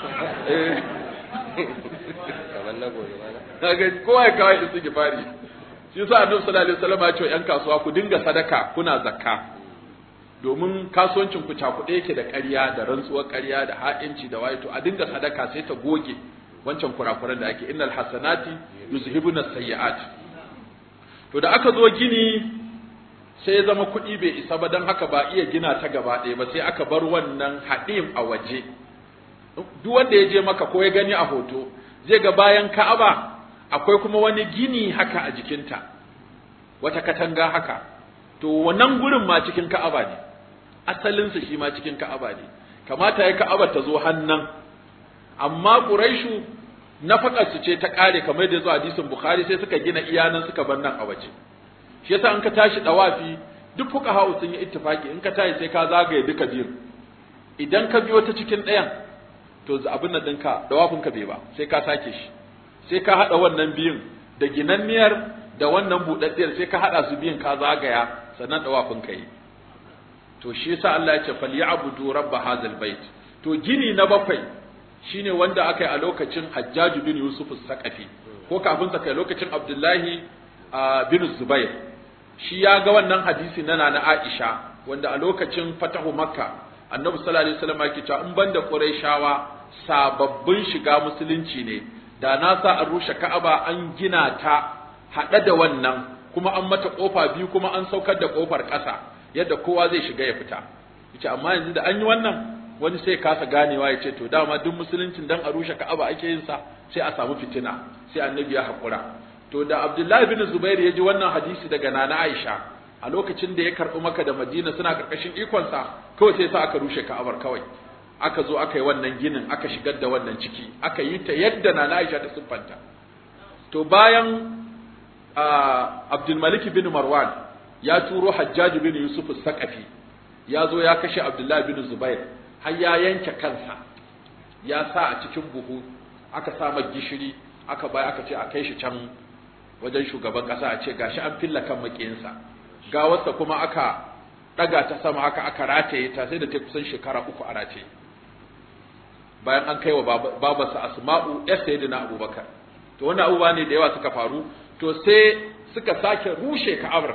kamar na gobe mana kowa ya kawo ya isi gifari shi yasa annabi sallallahu alaihi wasallam ya ce yan kasuwa ku dinga sadaka kuna zakka domin kasuwancin ku cakuɗe yake da ƙarya da rantsuwar ƙarya da ha'inci da wayo to a dinga sadaka sai ta goge wancan kurakuran da ake innal hasanati yuzhibuna sayyi'at to da aka zo gini sai ya zama kuɗi bai isa ba don haka ba iya gina ta gaba ɗaya ba sai aka bar wannan haɗim a waje duk wanda ya je maka ko ya gani a hoto zai ga bayan ka'aba akwai kuma wani gini haka a jikinta wata katanga haka to wannan gurin ma cikin ka'aba ne asalinsa shi ma cikin ka'aba ne kamata ya ka'aba ta zo hannan amma quraishu nafakar su ce ta kare kamar da zuwa hadisin bukhari sai suka gina iyanan suka bar nan a waje shi yasa in ka tashi dawafi duk fuqaha sun yi ittifaki in ka tashi sai ka zagaye duka biyun idan ka biyo ta cikin ɗayan to abin nan ɗinka dawafinka bai ba sai ka sake shi sai ka haɗa wannan biyun da ginanniyar da wannan buɗaɗɗiyar sai ka haɗa su biyun ka zagaya sannan dawafinka yi to shi yasa Allah ya ce falyabudu rabb hadzal bait to gini na bakwai shine wanda aka yi a lokacin Hajjaj bin Yusuf as-Saqafi ko kafin sa kai lokacin Abdullahi bin Zubair shi ya ga wannan hadisi na na Aisha wanda a lokacin fatahu Makka Annabi sallallahu alaihi wasallam yake cewa in banda Qurayshawa sababbin shiga musulunci ne da na sa an rushe Ka'aba an gina ta hada da wannan kuma an mata kofa biyu kuma an saukar da kofar ƙasa yadda kowa zai shiga ya fita yace amma yanzu da an yi wannan wani sai kasa ganewa ya ce to dama duk musuluncin dan a rushe Ka'aba ake yin sa sai a samu fitina sai annabi ya hakura to da Abdullahi bin Zubair ya ji wannan hadisi daga Nana Aisha a lokacin da ya karɓi maka da Madina suna karkashin ikon sa kawai sai sa aka rushe Ka'abar kawai aka zo aka yi wannan ginin aka shigar da wannan ciki aka yi ta yadda Nana Aisha ta siffanta to bayan Abdul Malik bin Marwan ya turo Hajjaj bin Yusuf Saqafi ya zo ya kashe Abdullahi bin Zubair har ya yanke kansa ya sa a cikin buhu aka sa mai gishiri aka bai aka ce a kai shi can wajen shugaban kasa a ce gashi an filla kan makiyinsa gawarsa kuma aka daga ta sama haka aka rataye ta sai da ta kusan shekara uku a rataye bayan an kai wa babarsa Asma'u ya sayyidina Abubakar to wannan abubuwa ne da yawa suka faru to sai suka sake rushe Ka'abar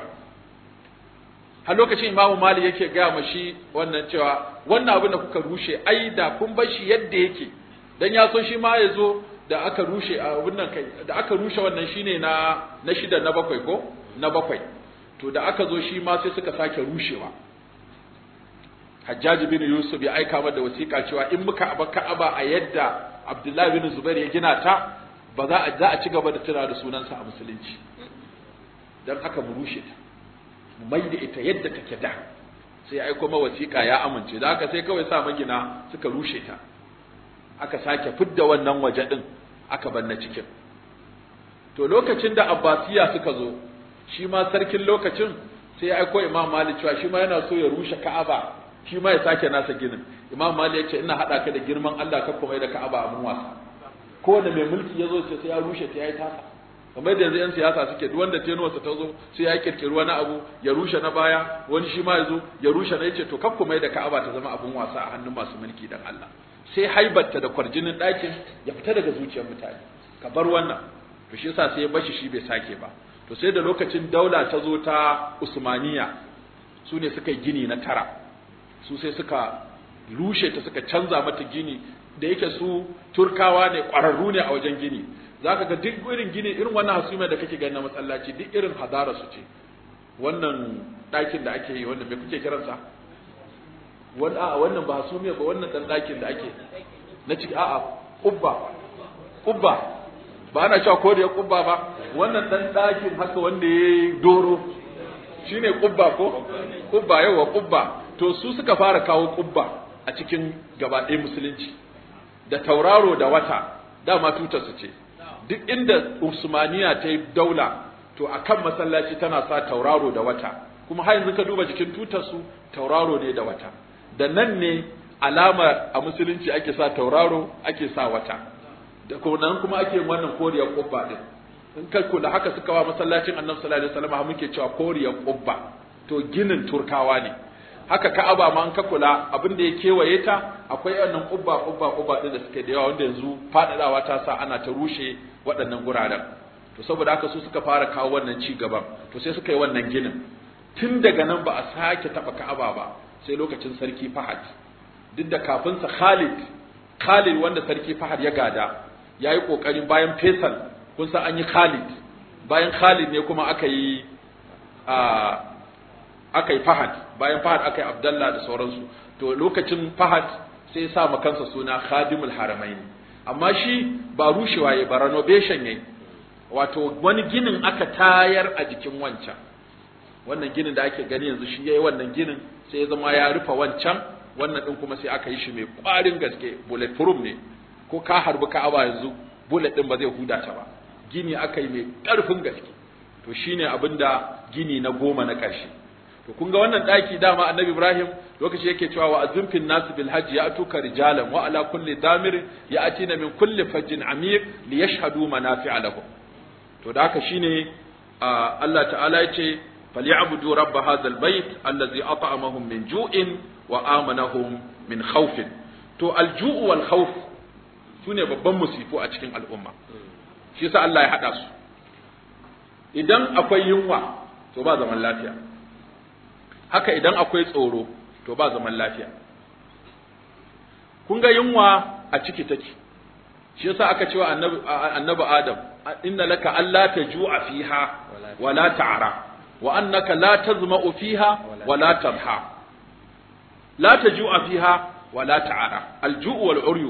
har lokacin imamu mali yake gaya ma shi wannan cewa wannan abin da kuka rushe ai da kun bar shi yadda yake dan ya so shi ma ya zo da aka rushe a wannan kai da aka rushe wannan shine na na shida na bakwai ko na bakwai to da aka zo shi ma sai suka sake rushewa Hajjaji bin Yusuf ya aika da wasiƙa cewa in muka aba Ka'aba a yadda Abdullahi bin Zubair ya gina ta ba za a za a ci gaba da tuna da sunansa a musulunci dan haka mu rushe ta mai da ita yadda take da sai aiko ma wasiƙa ya amince da haka sai kawai sa magina suka rushe ta aka sake fidda wannan waje din aka banna cikin to lokacin da abbasiya suka zo shi ma sarkin lokacin sai ya aiko imam malik cewa shi ma yana so ya rushe ka'aba shi ma ya sake nasa ginin imam malik ya ce ina hada ka da girman Allah ka kuma da ka'aba abun wasa kowane mai mulki ya zo sai ya rushe ta yayi tasa kamar da yanzu 'yan siyasa suke duk wanda tenuwarsa ta zo sai ya kirkiri wani abu ya rushe na baya wani shi ma ya zo ya rushe na yace to kaf kuma da Ka'aba ta zama abun wasa a hannun masu mulki dan Allah sai haibarta da kwarjinin ɗakin ya fita daga zuciyar mutane ka bar wannan to shi yasa sai ya bashi shi bai sake ba to sai da lokacin daula ta zo ta Usmaniya su ne suka yi gini na tara su sai suka rushe ta suka canza mata gini da yake su turkawa ne ƙwararru ne a wajen gini za ka ga duk irin gini irin wannan hasuma da kake gani na masallaci duk irin hadara su ce wannan ɗakin da ake yi wanda me kuke kiransa wannan a wannan ba hasumiya ba wannan dan ɗakin da ake na ciki a'a kubba kubba ba ana cewa ko da ya kubba ba wannan dan ɗakin haka wanda ya yi doro shine kubba ko kubba yawa kubba to su suka fara kawo kubba a cikin gaba ɗaya musulunci da tauraro da wata dama tutar su ce duk inda Usmaniya ta yi daula to a kan masallaci tana sa tauraro da wata kuma har yanzu ka duba jikin tutarsu tauraro ne da wata da nan ne alama a musulunci ake sa tauraro ake sa wata da kuma nan kuma ake wannan koriyar kubba din in ka kula haka suka wa masallacin annabi sallallahu alaihi wasallam muke cewa koriyar kubba to ginin turkawa ne haka ka'aba ma an ka kula abin da ya kewaye ta akwai wannan kubba kubba kubba din da suke da yawa wanda yanzu fadadawa ta sa ana ta rushe waɗannan guraren to saboda haka su suka fara kawo wannan ci gaban to sai suka yi wannan ginin tun daga nan ba a sake taba ka'aba ba sai lokacin sarki Fahad duk da kafin sa Khalid Khalid wanda sarki Fahad ya gada yayi kokarin bayan Faisal kun san an yi Khalid bayan Khalid ne kuma aka yi a aka yi Fahad bayan Fahad aka yi Abdallah da sauransu to lokacin Fahad sai ya sa ma kansa suna Khadimul Haramain amma shi ba rushewa yayi ba renovation yayi wato wani ginin aka tayar a jikin wancan wannan ginin da ake gani yanzu shi yayi wannan ginin sai ya zama ya rufe wancan wannan din kuma sai aka yi shi mai kwarin gaske bullet proof ne ko ka harbi Ka'aba yanzu bullet din ba zai huda ta ba gini aka yi mai karfin gaske to shine abinda gini na goma na ƙarshe to kun ga wannan daki dama annabi Ibrahim lokaci yake cewa wa azimfin nasu bil hajji ya atuka rijalan wa ala kulli damir ya atina min kulli fajjin amiq li yashhadu manafi'a lahum to da haka shine Allah ta'ala yace falyabudu rabb hadha albayt allazi at'amahum min ju'in wa amanahum min khawfin to alju'u wal khawf sune babban musifu a cikin al'umma shi yasa Allah ya hada su idan akwai yunwa to ba zaman lafiya haka idan akwai tsoro to ba zaman lafiya kun ga yunwa a ciki take shi yasa aka cewa annabi annabi adam inna laka alla taju'a fiha wa la ta'ra wa annaka la tazma'u fiha wa la tadha la taju'a fiha wa la ta'ra al-ju'u wal uryu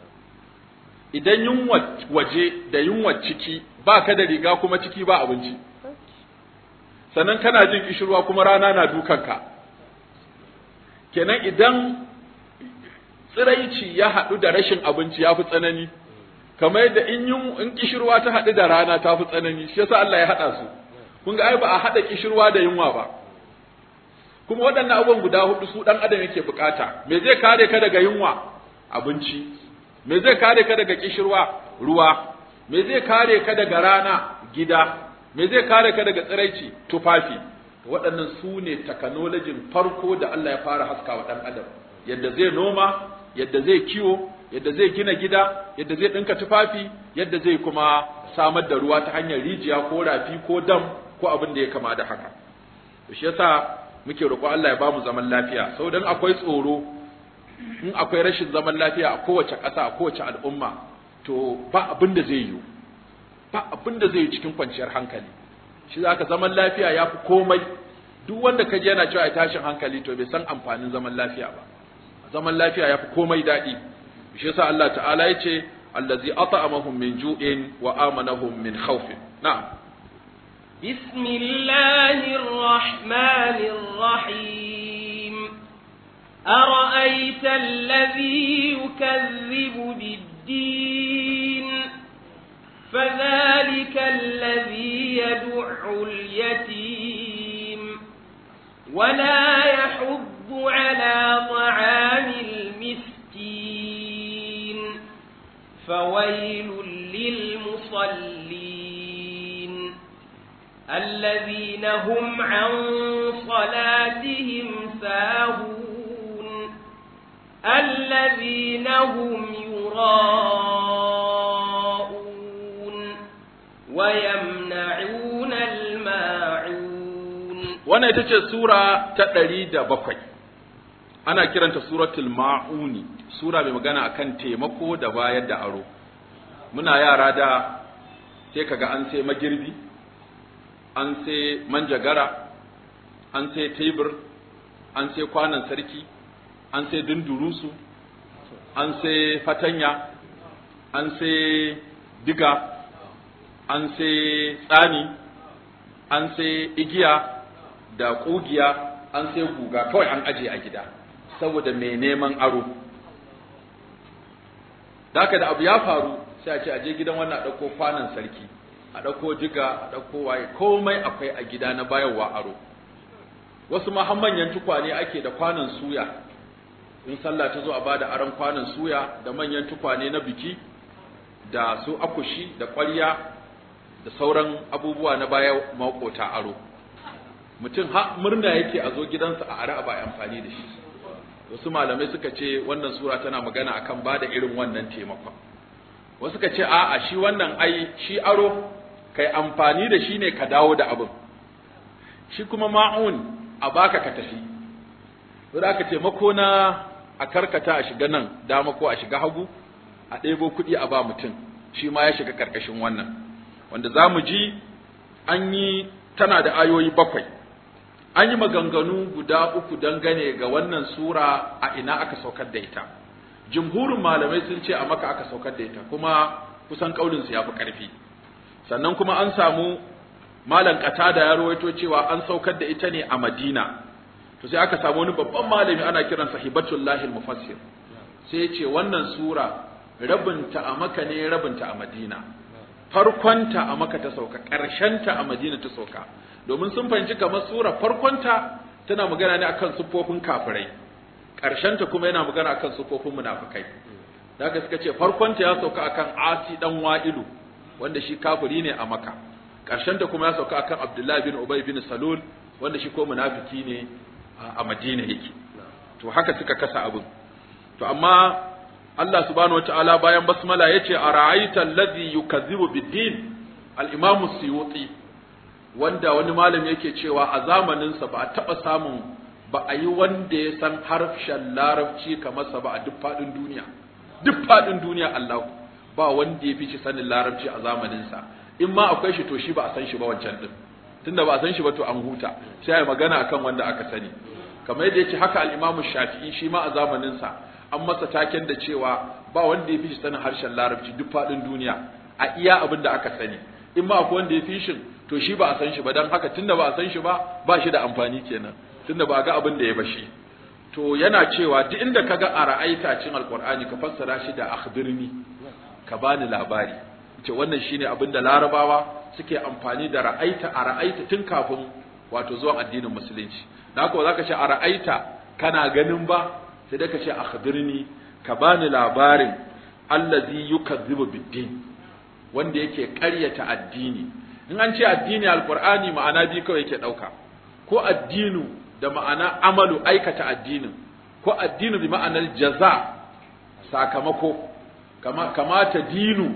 idan yunwa waje da yunwa ciki ba ka da riga kuma ciki ba abinci sannan kana jin kishirwa kuma rana na dukanka kenan idan tsiraici ya haɗu da rashin abinci ya fi tsanani kamar yadda in yun in kishirwa ta haɗu da rana ta fi tsanani shi yasa Allah ya haɗa su kun ga ai ba a haɗa kishirwa da yunwa ba kuma waɗannan abubuwan guda hudu su ɗan adam yake bukata me zai kare ka daga yunwa abinci me zai kare ka daga kishirwa ruwa me zai kare ka daga rana gida me zai kare ka daga tsiraici tufafi waɗannan su ne takanolajin farko da Allah ya fara haska wa ɗan adam yadda zai noma yadda zai kiwo yadda zai gina gida yadda zai ɗinka tufafi yadda zai kuma samar da ruwa ta hanyar rijiya ko rafi ko dam ko abin da ya kama da haka to shi yasa muke roƙo Allah ya ba mu zaman lafiya sau dan akwai tsoro in akwai rashin zaman lafiya a kowace ƙasa a kowace al'umma to ba abin da zai yiwu ba abin da zai yi cikin kwanciyar hankali shi zaka zaman lafiya ya fi komai duk wanda ka yana cewa ai tashin hankali to bai san amfanin zaman lafiya ba zaman lafiya ya fi komai daɗi shi yasa Allah ta'ala ya ce allazi at'amahum min ju'in wa amanahum min khawfin na'am بسم الله الرحمن الرحيم أرأيت الذي يكذب بالدين فذلك الذي يدع اليتيم ولا يحض على طعام المسكين فويل للمصلين الذين هم عن صلاتهم ساهون الذين هم يراءون ويمنعون الماعون wannan ita ce sura ta ɗari da bakwai ana kiranta suratul ma'uni sura mai magana akan taimako da bayar da aro muna yara da sai kaga an sai magirbi an sai manjagara an sai tebur an sai kwanan sarki an sai dundurusu an sai fatanya an sai diga an sai tsani an sai igiya da ƙugiya an sai guga kawai an aje a gida saboda mai neman aro da haka da abu ya faru sai a ce aje gidan wannan a ɗauko kwanan sarki a ɗauko diga a ɗauko waye komai akwai a gida na bayarwa aro wasu ma har manyan tukwane ake da kwanan suya in sallah ta zo a bada aron kwanan suya da manyan tukwane na biki da su akushi da ƙwarya da sauran abubuwa na baya makota aro mutum ha murna yake a zo gidansa a ara ba amfani da shi wasu malamai suka ce wannan sura tana magana akan bada irin wannan taimakon wasu suka ce a'a shi wannan ai shi aro kai amfani da shi ne ka dawo da abin shi kuma ma'un a baka ka tafi sai aka taimako na a karkata a shiga nan dama ko a shiga hagu a ɗebo kuɗi a ba mutum shi ma ya shiga ƙarƙashin wannan wanda za mu ji an yi tana da ayoyi bakwai an yi maganganu guda uku dangane ga wannan sura a ina aka saukar da ita jumhurin malamai sun ce a maka aka saukar da ita kuma kusan kaulinsu ya fi ƙarfi sannan kuma an samu malam da ya rawaito cewa an saukar da ita ne a madina to sai aka samu wani babban malami ana kiransa hibatullahi mufassir sai ya ce wannan sura rabinta a maka ne rabinta a madina farkonta a maka ta sauka ƙarshenta a madina ta sauka domin sun fahimci kamar sura farkonta tana magana ne akan siffofin kafirai ta kuma yana magana akan siffofin munafikai da haka suka ce farkonta ya sauka akan asi dan wa'ilu wanda shi kafiri ne a maka ta kuma ya sauka akan abdullahi bin ubay bin salul wanda shi ko munafiki ne a madina yake to haka suka kasa abin to amma Allah subhanahu wataala bayan basmala yace ara'aita allazi yukazzibu bid-din al-imam suyuti wanda wani malami yake cewa a zamanin sa ba a taba samun ba a yi wanda ya san harshen larabci kamar sa ba a duk fadin duniya duk fadin duniya Allah ba wanda ya fi shi sanin larabci a zamanin sa in ma akwai shi to shi ba a san shi ba wancan din tunda ba a san shi ba to an huta sai ai magana akan wanda aka sani kamar yadda yace haka al-imam shafi'i shi ma a zamanin sa an masa taken da cewa ba wanda ya fi shi sanin harshen larabci duk faɗin duniya a iya abin da aka sani in ma akwai wanda ya fi shi to shi ba a san shi ba don haka tunda ba a san shi ba ba shi da amfani kenan tunda ba a ga abin da ya bashi to yana cewa duk inda kaga a ra'aita cin alqur'ani ka fassara shi da akhbirni ka bani labari ce wannan shine abin da larabawa suke amfani da ra'aita a ra'aita tun kafin wato zuwan addinin musulunci da haka ba za ka ce a ra'aita kana ganin ba sai dai ka ce akhbirni ka bani labarin allazi yukazzibu biddin wanda yake ƙaryata addini in an ce addini alqur'ani ma'ana bi kawai yake dauka ko addinu da ma'ana amalu aikata addinin ko addinu bi ma'anar jaza sakamako kama kama ta dinu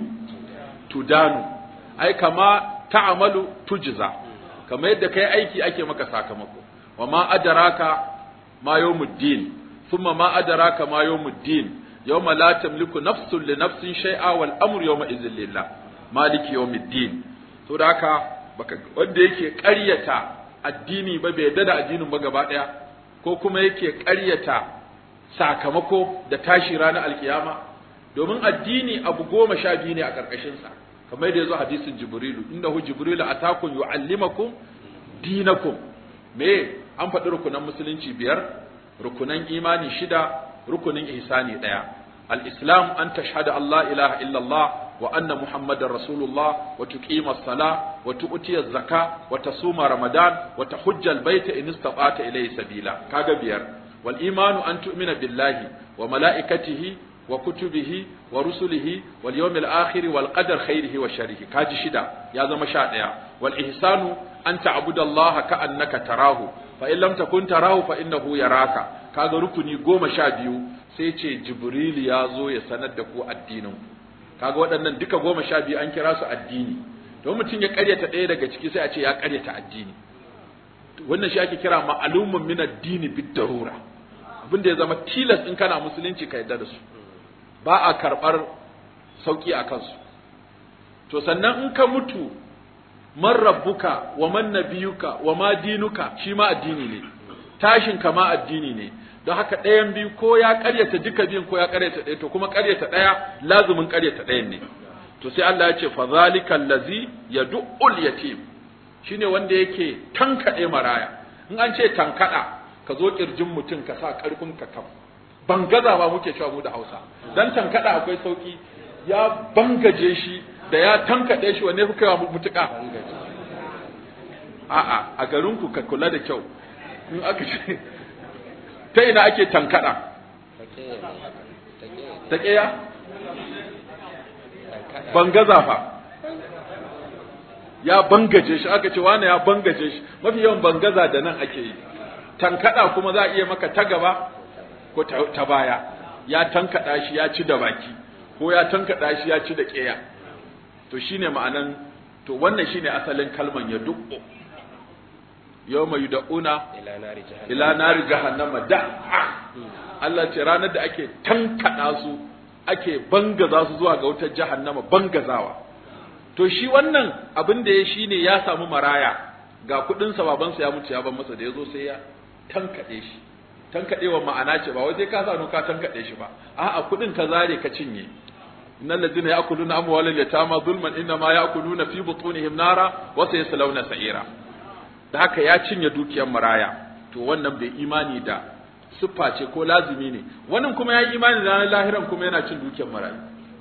tudanu ai kama ta'amalu tujza kama yadda kai aiki ake maka sakamako wa ma adraka ma yawmuddin ثم ما أدراك ما يوم الدين يوم لا تملك نفس لنفس شيئا والأمر يومئذ لله مالك يوم الدين to da haka baka wanda yake ƙaryata addini ba bai yarda da addinin ba gaba ɗaya ko kuma yake ƙaryata sakamako da tashi ranar alkiyama domin addini abu goma sha biyu ne a ƙarƙashin sa kamar da yazo hadisin jibrilu innahu jibrilu atakum yuallimakum dinakum me an faɗi rukunan musulunci biyar rukunan imani shida rukunin ihsani daya al-islam an tashhada Allah ilaha illallah wa anna muhammadar rasulullah wa tuqima as-sala wa tu'ti az-zaka wa tasuma ramadan wa tahujja al-bayta in istata'ta ilayhi sabila kaga biyar wal imanu an tu'mina billahi wa malaikatihi wa kutubihi wa rusulihi wal yawmil akhir wal qadar khairihi wa sharrihi kaji shida ya zama sha daya wal ihsanu an ta'budallaha ka'annaka tarahu fa in lam takun tarahu fa innahu yaraka kaga rukuni goma sha biyu sai ce jibril ya zo ya sanar da ku addinin kaga waɗannan duka goma sha biyu an kira su addini don mutum ya karyata ɗaya daga ciki sai a ce ya karyata addini wannan shi ake kira ma'alumun min addini bid darura abin da ya zama tilas in kana musulunci ka yadda da su ba a karɓar sauki a kansu to sannan in ka mutu man rabbuka wa man nabiyuka wa ma dinuka shi ma addini ne tashin ka ma addini ne don haka ɗayan biyu ko ya ƙaryata duka biyun ko ya ƙaryata ɗaya to kuma ƙaryata ɗaya lazumin ƙaryata ɗayan ne to sai Allah ya ce fa zalika allazi yad'ul yatim shine wanda yake tankaɗe maraya in an ce tankaɗa ka zo kirjin mutum ka sa ƙarfin ka kam bangaza ba muke cewa mu da Hausa dan tankaɗa akwai sauki ya bangaje shi da ya tankaɗe shi wanne kuka yi mutuƙa a'a a garinku ka kula da kyau in aka ce ta ina ake tankaɗa ta ƙeya bangaza fa ya bangaje shi aka ce wane ya bangaje shi mafi yawan bangaza da nan ake yi tankaɗa kuma za a iya maka ta gaba ko ta baya ya tankaɗa shi ya ci da baki ko ya tankaɗa shi ya ci da ƙeya to shine ma'anan to wannan shine asalin kalman ya dukko yawma yud'una ila nari jahannama da'a Allah ce ranar da ake tankada su ake bangaza su zuwa ga wutar jahannama bangazawa to shi wannan abin da ya shine ya samu maraya ga kudin sa babansa ya mutu ya ban masa da yazo sai ya tankade shi tankadewa ma'ana ce ba wai sai ka sa ka tankade shi ba a'a kudin ka zare ka cinye innal ladina ya'kuluna amwalal yatama zulman inma ya'kuluna fi butunihim nara wa sayaslawna sa'ira da haka ya cinye dukiyar maraya to wannan bai imani da siffa ce ko lazimi ne wannan kuma ya yi imani da ranar lahiran kuma yana cin dukiyar marayu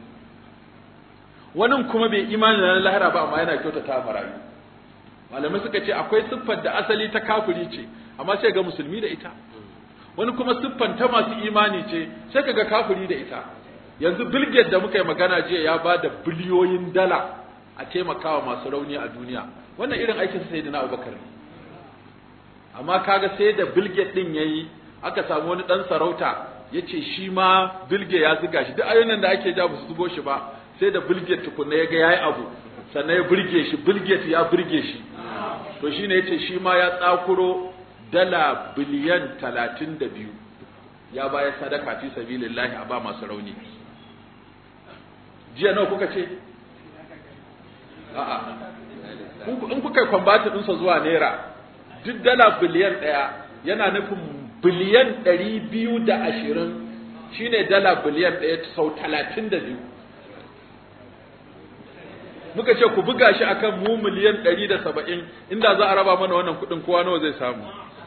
wannan kuma bai imani da ranar lahira ba amma yana kyautata marayu malamai suka ce akwai siffar da asali ta kafiri ce amma sai ga musulmi da ita wani kuma siffanta masu imani ce sai kaga kafiri da ita yanzu bilget da muka yi magana jiya ya ba da biliyoyin dala a taimakawa masu rauni a duniya wannan irin aikin sai da na abubakar ne amma kaga sai da bilget din yayi aka samu wani dan sarauta yace shi ma bilge ya zuga shi duk ayoyin da ake ja su zugo shi ba sai da bilget tukunna ya ga yayi abu sannan ya burge shi bilget ya burge shi to shine yace shi ma ya tsakuro dala biliyan talatin da biyu ya bayar sadaka fi sabilillahi a ba masu rauni jiya nawa kuka ce a'a in kuka kwambata ɗinsa zuwa naira duk dala biliyan ɗaya yana nufin biliyan ɗari biyu da ashirin shine dala biliyan ɗaya sau talatin da biyu muka ce ku buga shi akan mu miliyan ɗari da saba'in inda za a raba mana wannan kuɗin kowa nawa zai samu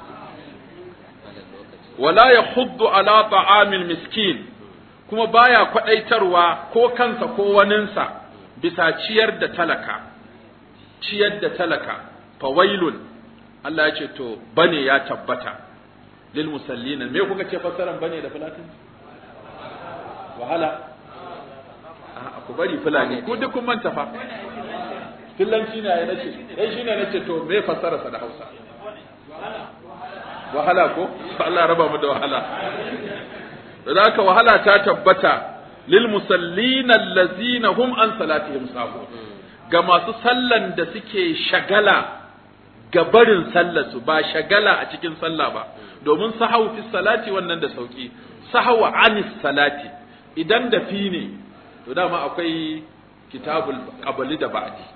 wala ya huddu ala ta'amil miskin kuma baya kwadaitarwa ko kansa ko waninsa bisa ciyar da talaka ciyar da talaka fawailun Allah ya ce to bane ya tabbata lil musallina me kuka ce fassaran bane da fulatin wahala a ku bari fulani ku duk kun manta fa fillanci ne ya nace eh shine nace to me fassararsa da Hausa wahala ko Allah raba mu da wahala zaka wahala ta tabbata lil musallina allazina hum an salatihim sahun ga masu sallan da suke shagala ga barin sallar su ba shagala a cikin sallah ba domin sahau fi salati wannan da sauki sahawa anis salati idan da fi ne to dama akwai kitabul qabli da ba'di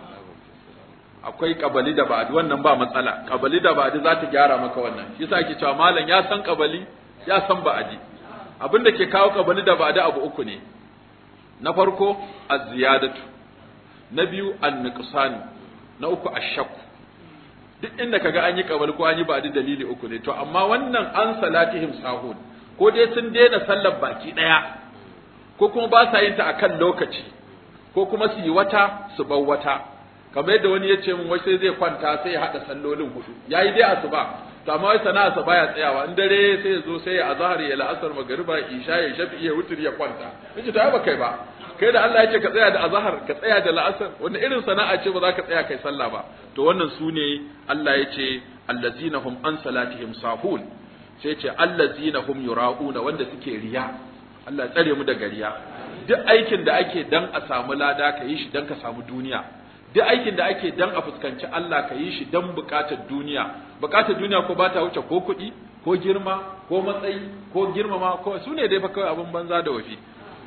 akwai kabali da ba'adi wannan ba matsala kabali da ba'adi za ta gyara maka wannan shi yasa ake cewa malam ya san kabali ya san ba'adi abin da ke kawo kabali da ba'adi abu uku ne na farko az-ziyadatu na biyu an-nuqsan na uku ash-shakku duk inda kaga an yi kabali ko an yi ba'adi dalili uku ne to amma wannan an salatihim sahun ko dai sun daina sallar baki daya ko kuma ba sa yin ta akan lokaci ko kuma su yi wata su bar wata kamar yadda wani ya ce min wai sai zai kwanta sai ya haɗa sallolin hudu yayi dai asuba to amma wai sana'a sa baya tsayawa in dare sai ya zo sai ya azhar ya la'asar magriba isha ya shafi ya wutur ya kwanta nace to ai ba kai ba kai da Allah ya ce ka tsaya da azhar ka tsaya da la'asar wannan irin sana'a ce ba za ka tsaya kai sallah ba to wannan su ne Allah ya ce allazina hum an salatihim sahun sai ya ce allazina hum yura'una wanda suke riya Allah tsare mu daga riya duk aikin da ake dan a samu lada ka yi shi dan ka samu duniya duk aikin da ake dan a fuskanci Allah ka yi shi dan bukatar duniya bukatar duniya ko ba ta wuce ko kuɗi ko girma ko matsayi ko girmama ko su ne dai fa kawai abin banza da wafi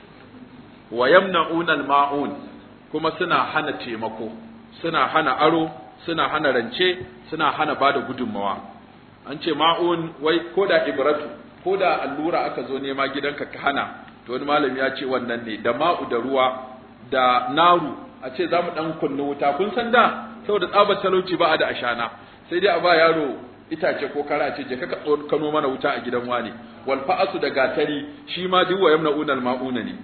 wa yamna'una al-ma'un kuma suna hana taimako suna hana aro suna hana rance suna hana bada gudunmawa an ce ma'un wai ko da ibratu ko da allura aka zo nema gidanka ka hana to wani malami ya ce wannan ne da ma'u da ruwa da naru a ce za mu ɗan kunna wuta kun san da saboda tsabar talauci ba a da ashana sai dai a ba yaro itace ko kara ce je ka kano mana wuta a gidan wani wal fa'asu da gatari shi ma duk wa yamna unal ma'una ne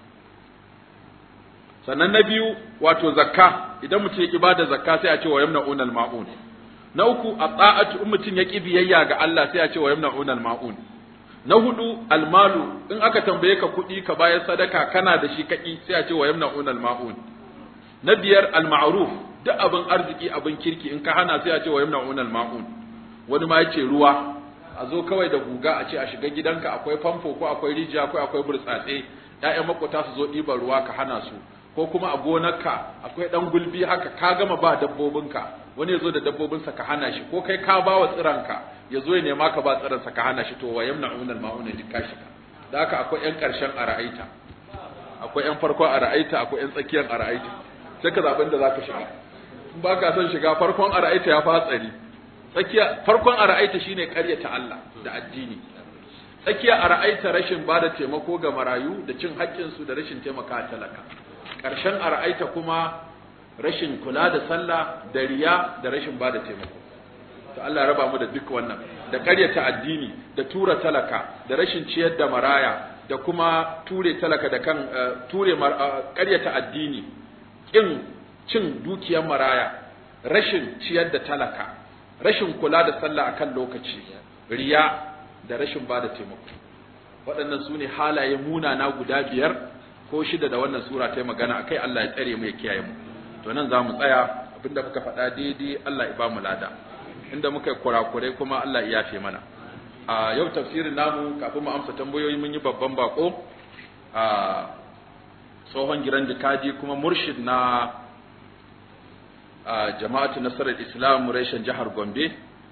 sannan na biyu wato zakka idan mutum ya ki bada zakka sai a ce wa yamna unal ma'un na uku a ta'atu in mutum ya ki biyayya ga Allah sai a ce wa yamna unal ma'un na hudu almalu in aka tambaye ka kuɗi ka bayar sadaka kana da shi kaki sai a ce wa yamna unal ma'un na biyar al-ma'ruf duk abin arziki abin kirki in ka hana sai a ce wa yamna'una al-ma'un wani ma yace ruwa a zo kawai da guga a ce a shiga gidanka akwai famfo ko akwai rijiya ko akwai burtsatse ƴaƴan makota su zo ɗiban ruwa ka hana su ko kuma a gonarka akwai ɗan gulbi haka ka gama ba dabbobinka wani ya zo da dabbobinsa ka hana shi ko kai ka ba wa tsiranka ya zo ya nema ka ba tsiransa ka hana shi to wa yamna'una al-ma'una duk ka shiga da haka akwai ƴan ƙarshen a ra'aita akwai ƴan farko a ra'aita akwai ƴan tsakiyar a ra'aita sai ka zaɓi da za ka shiga in ba ka son shiga farkon a ra'aita ya fi hatsari tsakiya farkon a ra'aita shine ƙaryata Allah da addini tsakiya a ra'aita rashin ba da taimako ga marayu da cin haƙƙinsu da rashin taimaka talaka ƙarshen a ra'aita kuma rashin kula da sallah da riya da rashin ba da taimako to Allah raba mu da duk wannan da ƙaryata addini da tura talaka da rashin ciyar da maraya da kuma ture talaka da kan ture ƙaryata addini ƙin cin dukiyar maraya rashin ciyar da talaka rashin kula da sallah akan lokaci riya da rashin ba da taimako waɗannan su ne halaye munana guda biyar ko shida da wannan sura ta yi magana akai Allah ya tsare mu ya kiyaye mu to nan za mu tsaya abinda muka faɗa daidai Allah ya ba mu lada inda muka yi kurakurai kuma Allah ya yafe mana a yau tafsirin namu kafin mu amsa tambayoyi mun yi babban bako a tsohon giran jikaji kuma murshid na jama'atu nasarar islam reshen jihar gombe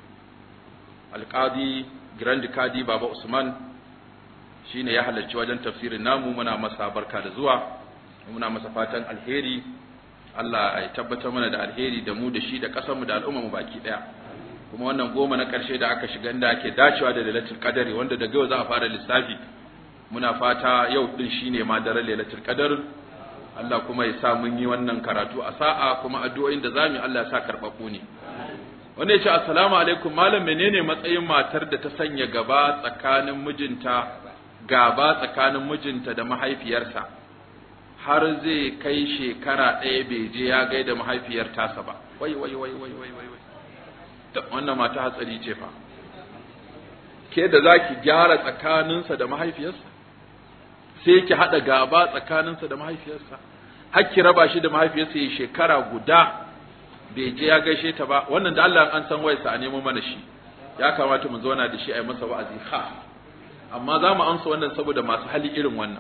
alkadi giran jikaji baba usman shine ya halarci wajen tafsirin namu muna masa barka da zuwa muna masa fatan alheri Allah ya tabbatar mana da alheri da mu da shi da ƙasarmu da al'umma mu baki ɗaya kuma wannan goma na ƙarshe da aka shiga inda ake dacewa da lailatul qadari wanda daga yau za a fara lissafi muna fata yau din shine ma daren lailatul qadar Allah kuma ya sa mun yi wannan karatu a sa'a kuma addu'o'in da zamu Allah ya sa karɓaɓɓu ne wanda ya ce assalamu alaikum malam menene matsayin matar da ta sanya gaba tsakanin mijinta gaba tsakanin mijinta da mahaifiyarsa har zai kai shekara ɗaya bai je ya gaida mahaifiyar tasa ba wai wai wai wai wai wai wannan mata hatsari ce fa ke da za ki gyara tsakaninsa da mahaifiyarsa sai ki haɗa gaba tsakaninsa da mahaifiyarsa har ki raba shi da mahaifiyarsa ya shekara guda bai je ya gaishe ta ba wannan da Allah an san wayarsa a nemo mana shi ya kamata mu zauna da shi a yi masa wa'azi ha amma za mu amsa wannan saboda masu hali irin wannan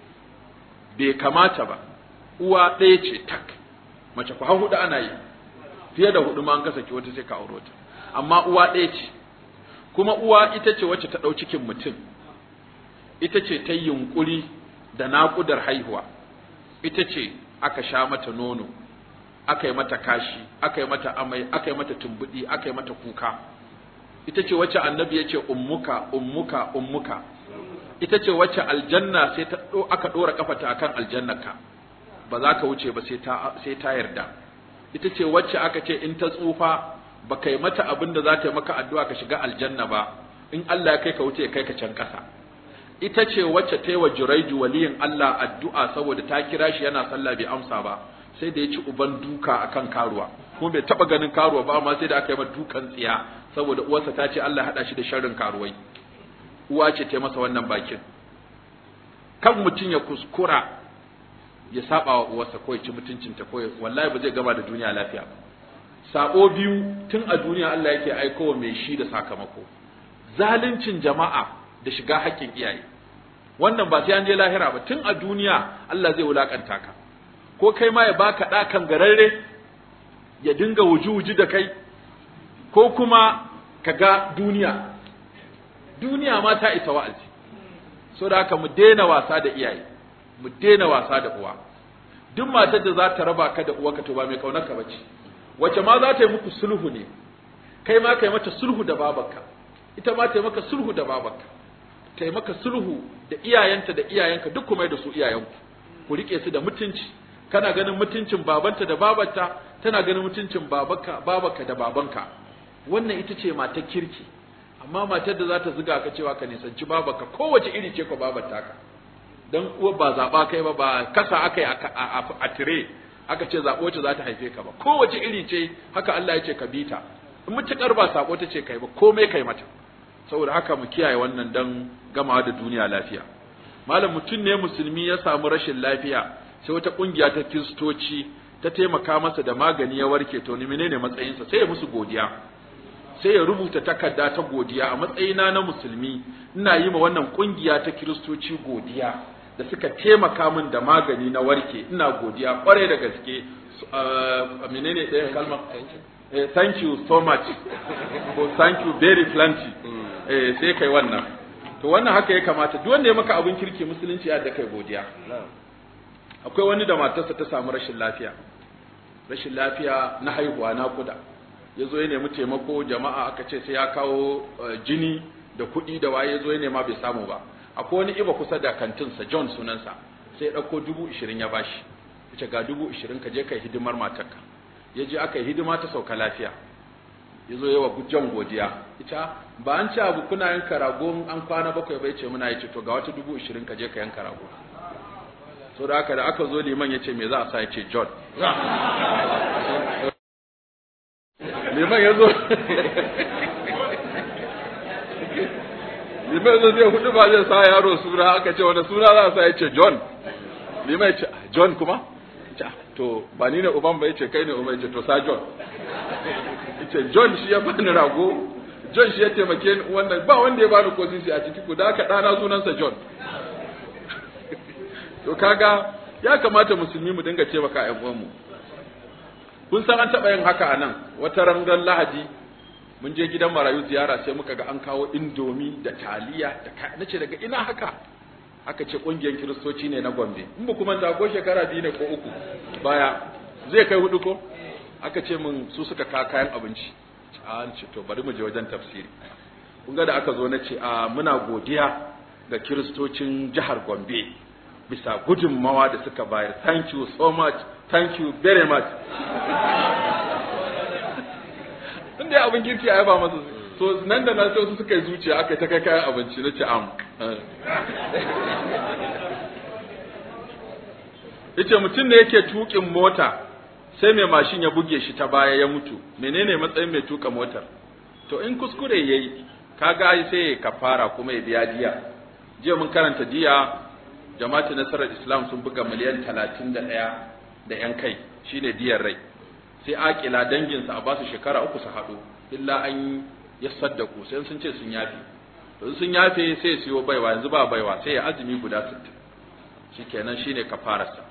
bai kamata ba uwa ɗaya ce tak mace ku har hudu ana yi fiye da hudu ma an kasa ki wata sai ka auro ta amma uwa ɗaya ce kuma uwa ita ce wacce ta ɗau cikin mutum ita ce ta yunƙuri da naƙudar haihuwa ita ce aka sha mata nono aka yi mata kashi aka yi mata amai aka yi mata tumbuɗi aka yi mata kuka ita ce wacce annabi ya ce ummuka ummuka ummuka ita ce wacce aljanna sai ta aka ɗora kafata akan aljannaka ba za ka wuce ba sai ta sai ta yarda ita ce wacce aka ce in ta tsufa ba kai mata abin da za ta yi maka addu'a ka shiga aljanna ba in Allah ya kai ka wuce kai ka can ƙasa ita ce wacce ta yi wa juraiju waliyin Allah addu'a saboda ta kira shi yana sallah bai amsa ba sai da ya ci uban duka akan karuwa kuma bai taba ganin karuwa ba amma sai da aka yi mata dukan tsiya saboda uwarsa ta ce Allah haɗa shi da sharrin karuwai uwa ce ta yi masa wannan bakin kan mutum ya kuskura ya saba wa uwarsa ko ya ci mutuncinta ko wallahi ba zai gaba da duniya lafiya ba sabo biyu tun a duniya Allah yake aikowa mai shi da sakamako zaluncin jama'a da shiga haƙƙin iyaye wannan ba sai an je lahira ba tun a duniya Allah zai wulakanta ka ko kai ma ya baka ɗakan gararre ya dinga wuji-wuji da kai ko kuma ka ga duniya duniya ma ta isa wa'azi so da haka mu daina wasa da iyaye mu daina wasa da uwa duk matar da za ta raba ka da uwarka to ba mai kaunar ka bace wace ma za ta yi muku sulhu ne kai ma kai mata sulhu da babarka ita ma ta yi maka sulhu da babarka ta yi maka sulhu da iyayenta da iyayenka duk kuma da su iyayenku ku rike su da mutunci kana ganin mutuncin babanta da babarta tana ganin mutuncin babanka babarka da babanka wannan ita ce matar kirki amma matar da za ta zuga ka cewa ka nisanci babarka kowace iri ce ko babarta ka dan uwa ba zaba kai ba ba kasa akai a tire aka ce zaɓo wacce za ta haife ka ba kowace iri ce haka Allah ya ce ka bi ta in mutukar ba sako ta ce kai ba komai kai mata saboda haka mu kiyaye wannan dan gamawa da duniya lafiya malam mutum ne musulmi ya samu rashin lafiya sai wata kungiya ta kiristoci ta taimaka masa da magani ya warke to ni menene matsayinsa sai ya musu godiya sai ya rubuta takarda ta godiya a matsayina na musulmi ina yi ma wannan kungiya ta kiristoci godiya da suka taimaka min da magani na warke ina godiya kwarai da gaske menene ɗaya kalma eh, thank you so much ko thank you very plenty eh, sai kai wannan to wannan haka ya kamata duk wanda ya maka abin kirki musulunci ya da kai godiya akwai wani da matarsa ta samu rashin lafiya rashin lafiya na haihuwa na kuda ya zo ya nemi taimako jama'a aka ce sai ya kawo jini da kuɗi da waye ya zo ya nema bai samu ba akwai wani iba kusa da kantinsa john sunansa sai ya ɗauko dubu ishirin ya bashi ya ga dubu ishirin ka je ka yi hidimar matarka ya je aka yi hidima ta sauka lafiya ya zo yawa john godiya ita ba an ci abu kuna yanka rago an kwana bakwai bai ce muna yi ce to ga wata dubu ishirin ka je ka yanka rago so da aka da aka zo liman ya ce me za a sa ya ce john liman ya zo liman ya zo zai hudu ba zai sa yaro suna aka ce wani suna za a sa ya ce john liman ya ce john kuma ce to ba ni ne uban ba ya ce kai ne uban ya ce to sa john ya ce john shi ya bani rago john shi ya taimake ni wannan ba wanda ya bani ko sisi a ciki ku da aka ɗana sunansa john to kaga ya kamata musulmi mu dinga taimaka ƴan uwanmu kun san an taɓa yin haka a nan wata rangar lahadi mun je gidan marayu ziyara sai muka ga an kawo indomi da taliya da ka nace daga ina haka aka ce ƙungiyar kiristoci ne na gombe in ba kuma ko shekara biyu ne ko uku baya zai kai hudu ko aka ce mun su suka ka kayan abinci an ce to bari mu je wajen tafsiri kun ga da aka zo na ce a muna godiya ga kiristocin jihar gombe bisa gudunmawa da suka bayar thank you so much thank you very much inda abin girki a yaba masa so nan da nan sai wasu suka yi zuciya aka ta kai kayan abinci na ce am yace mutum ne yake tukin mota sai mai mashin ya buge shi ta baya ya mutu menene matsayin mai tuka motar to in kuskure yayi kaga sai ya kafara kuma ya biya diya jiya mun karanta diya jama'atu nasarar islam sun buga miliyan talatin da ɗaya da yan kai shine diyar rai sai akila danginsa a basu shekara uku su haɗu illa an ya saddaku sai sun ce sun yafe to sun yafe sai siyo baiwa yanzu ba baiwa sai ya azumi guda sittin shikenan shine kafararsa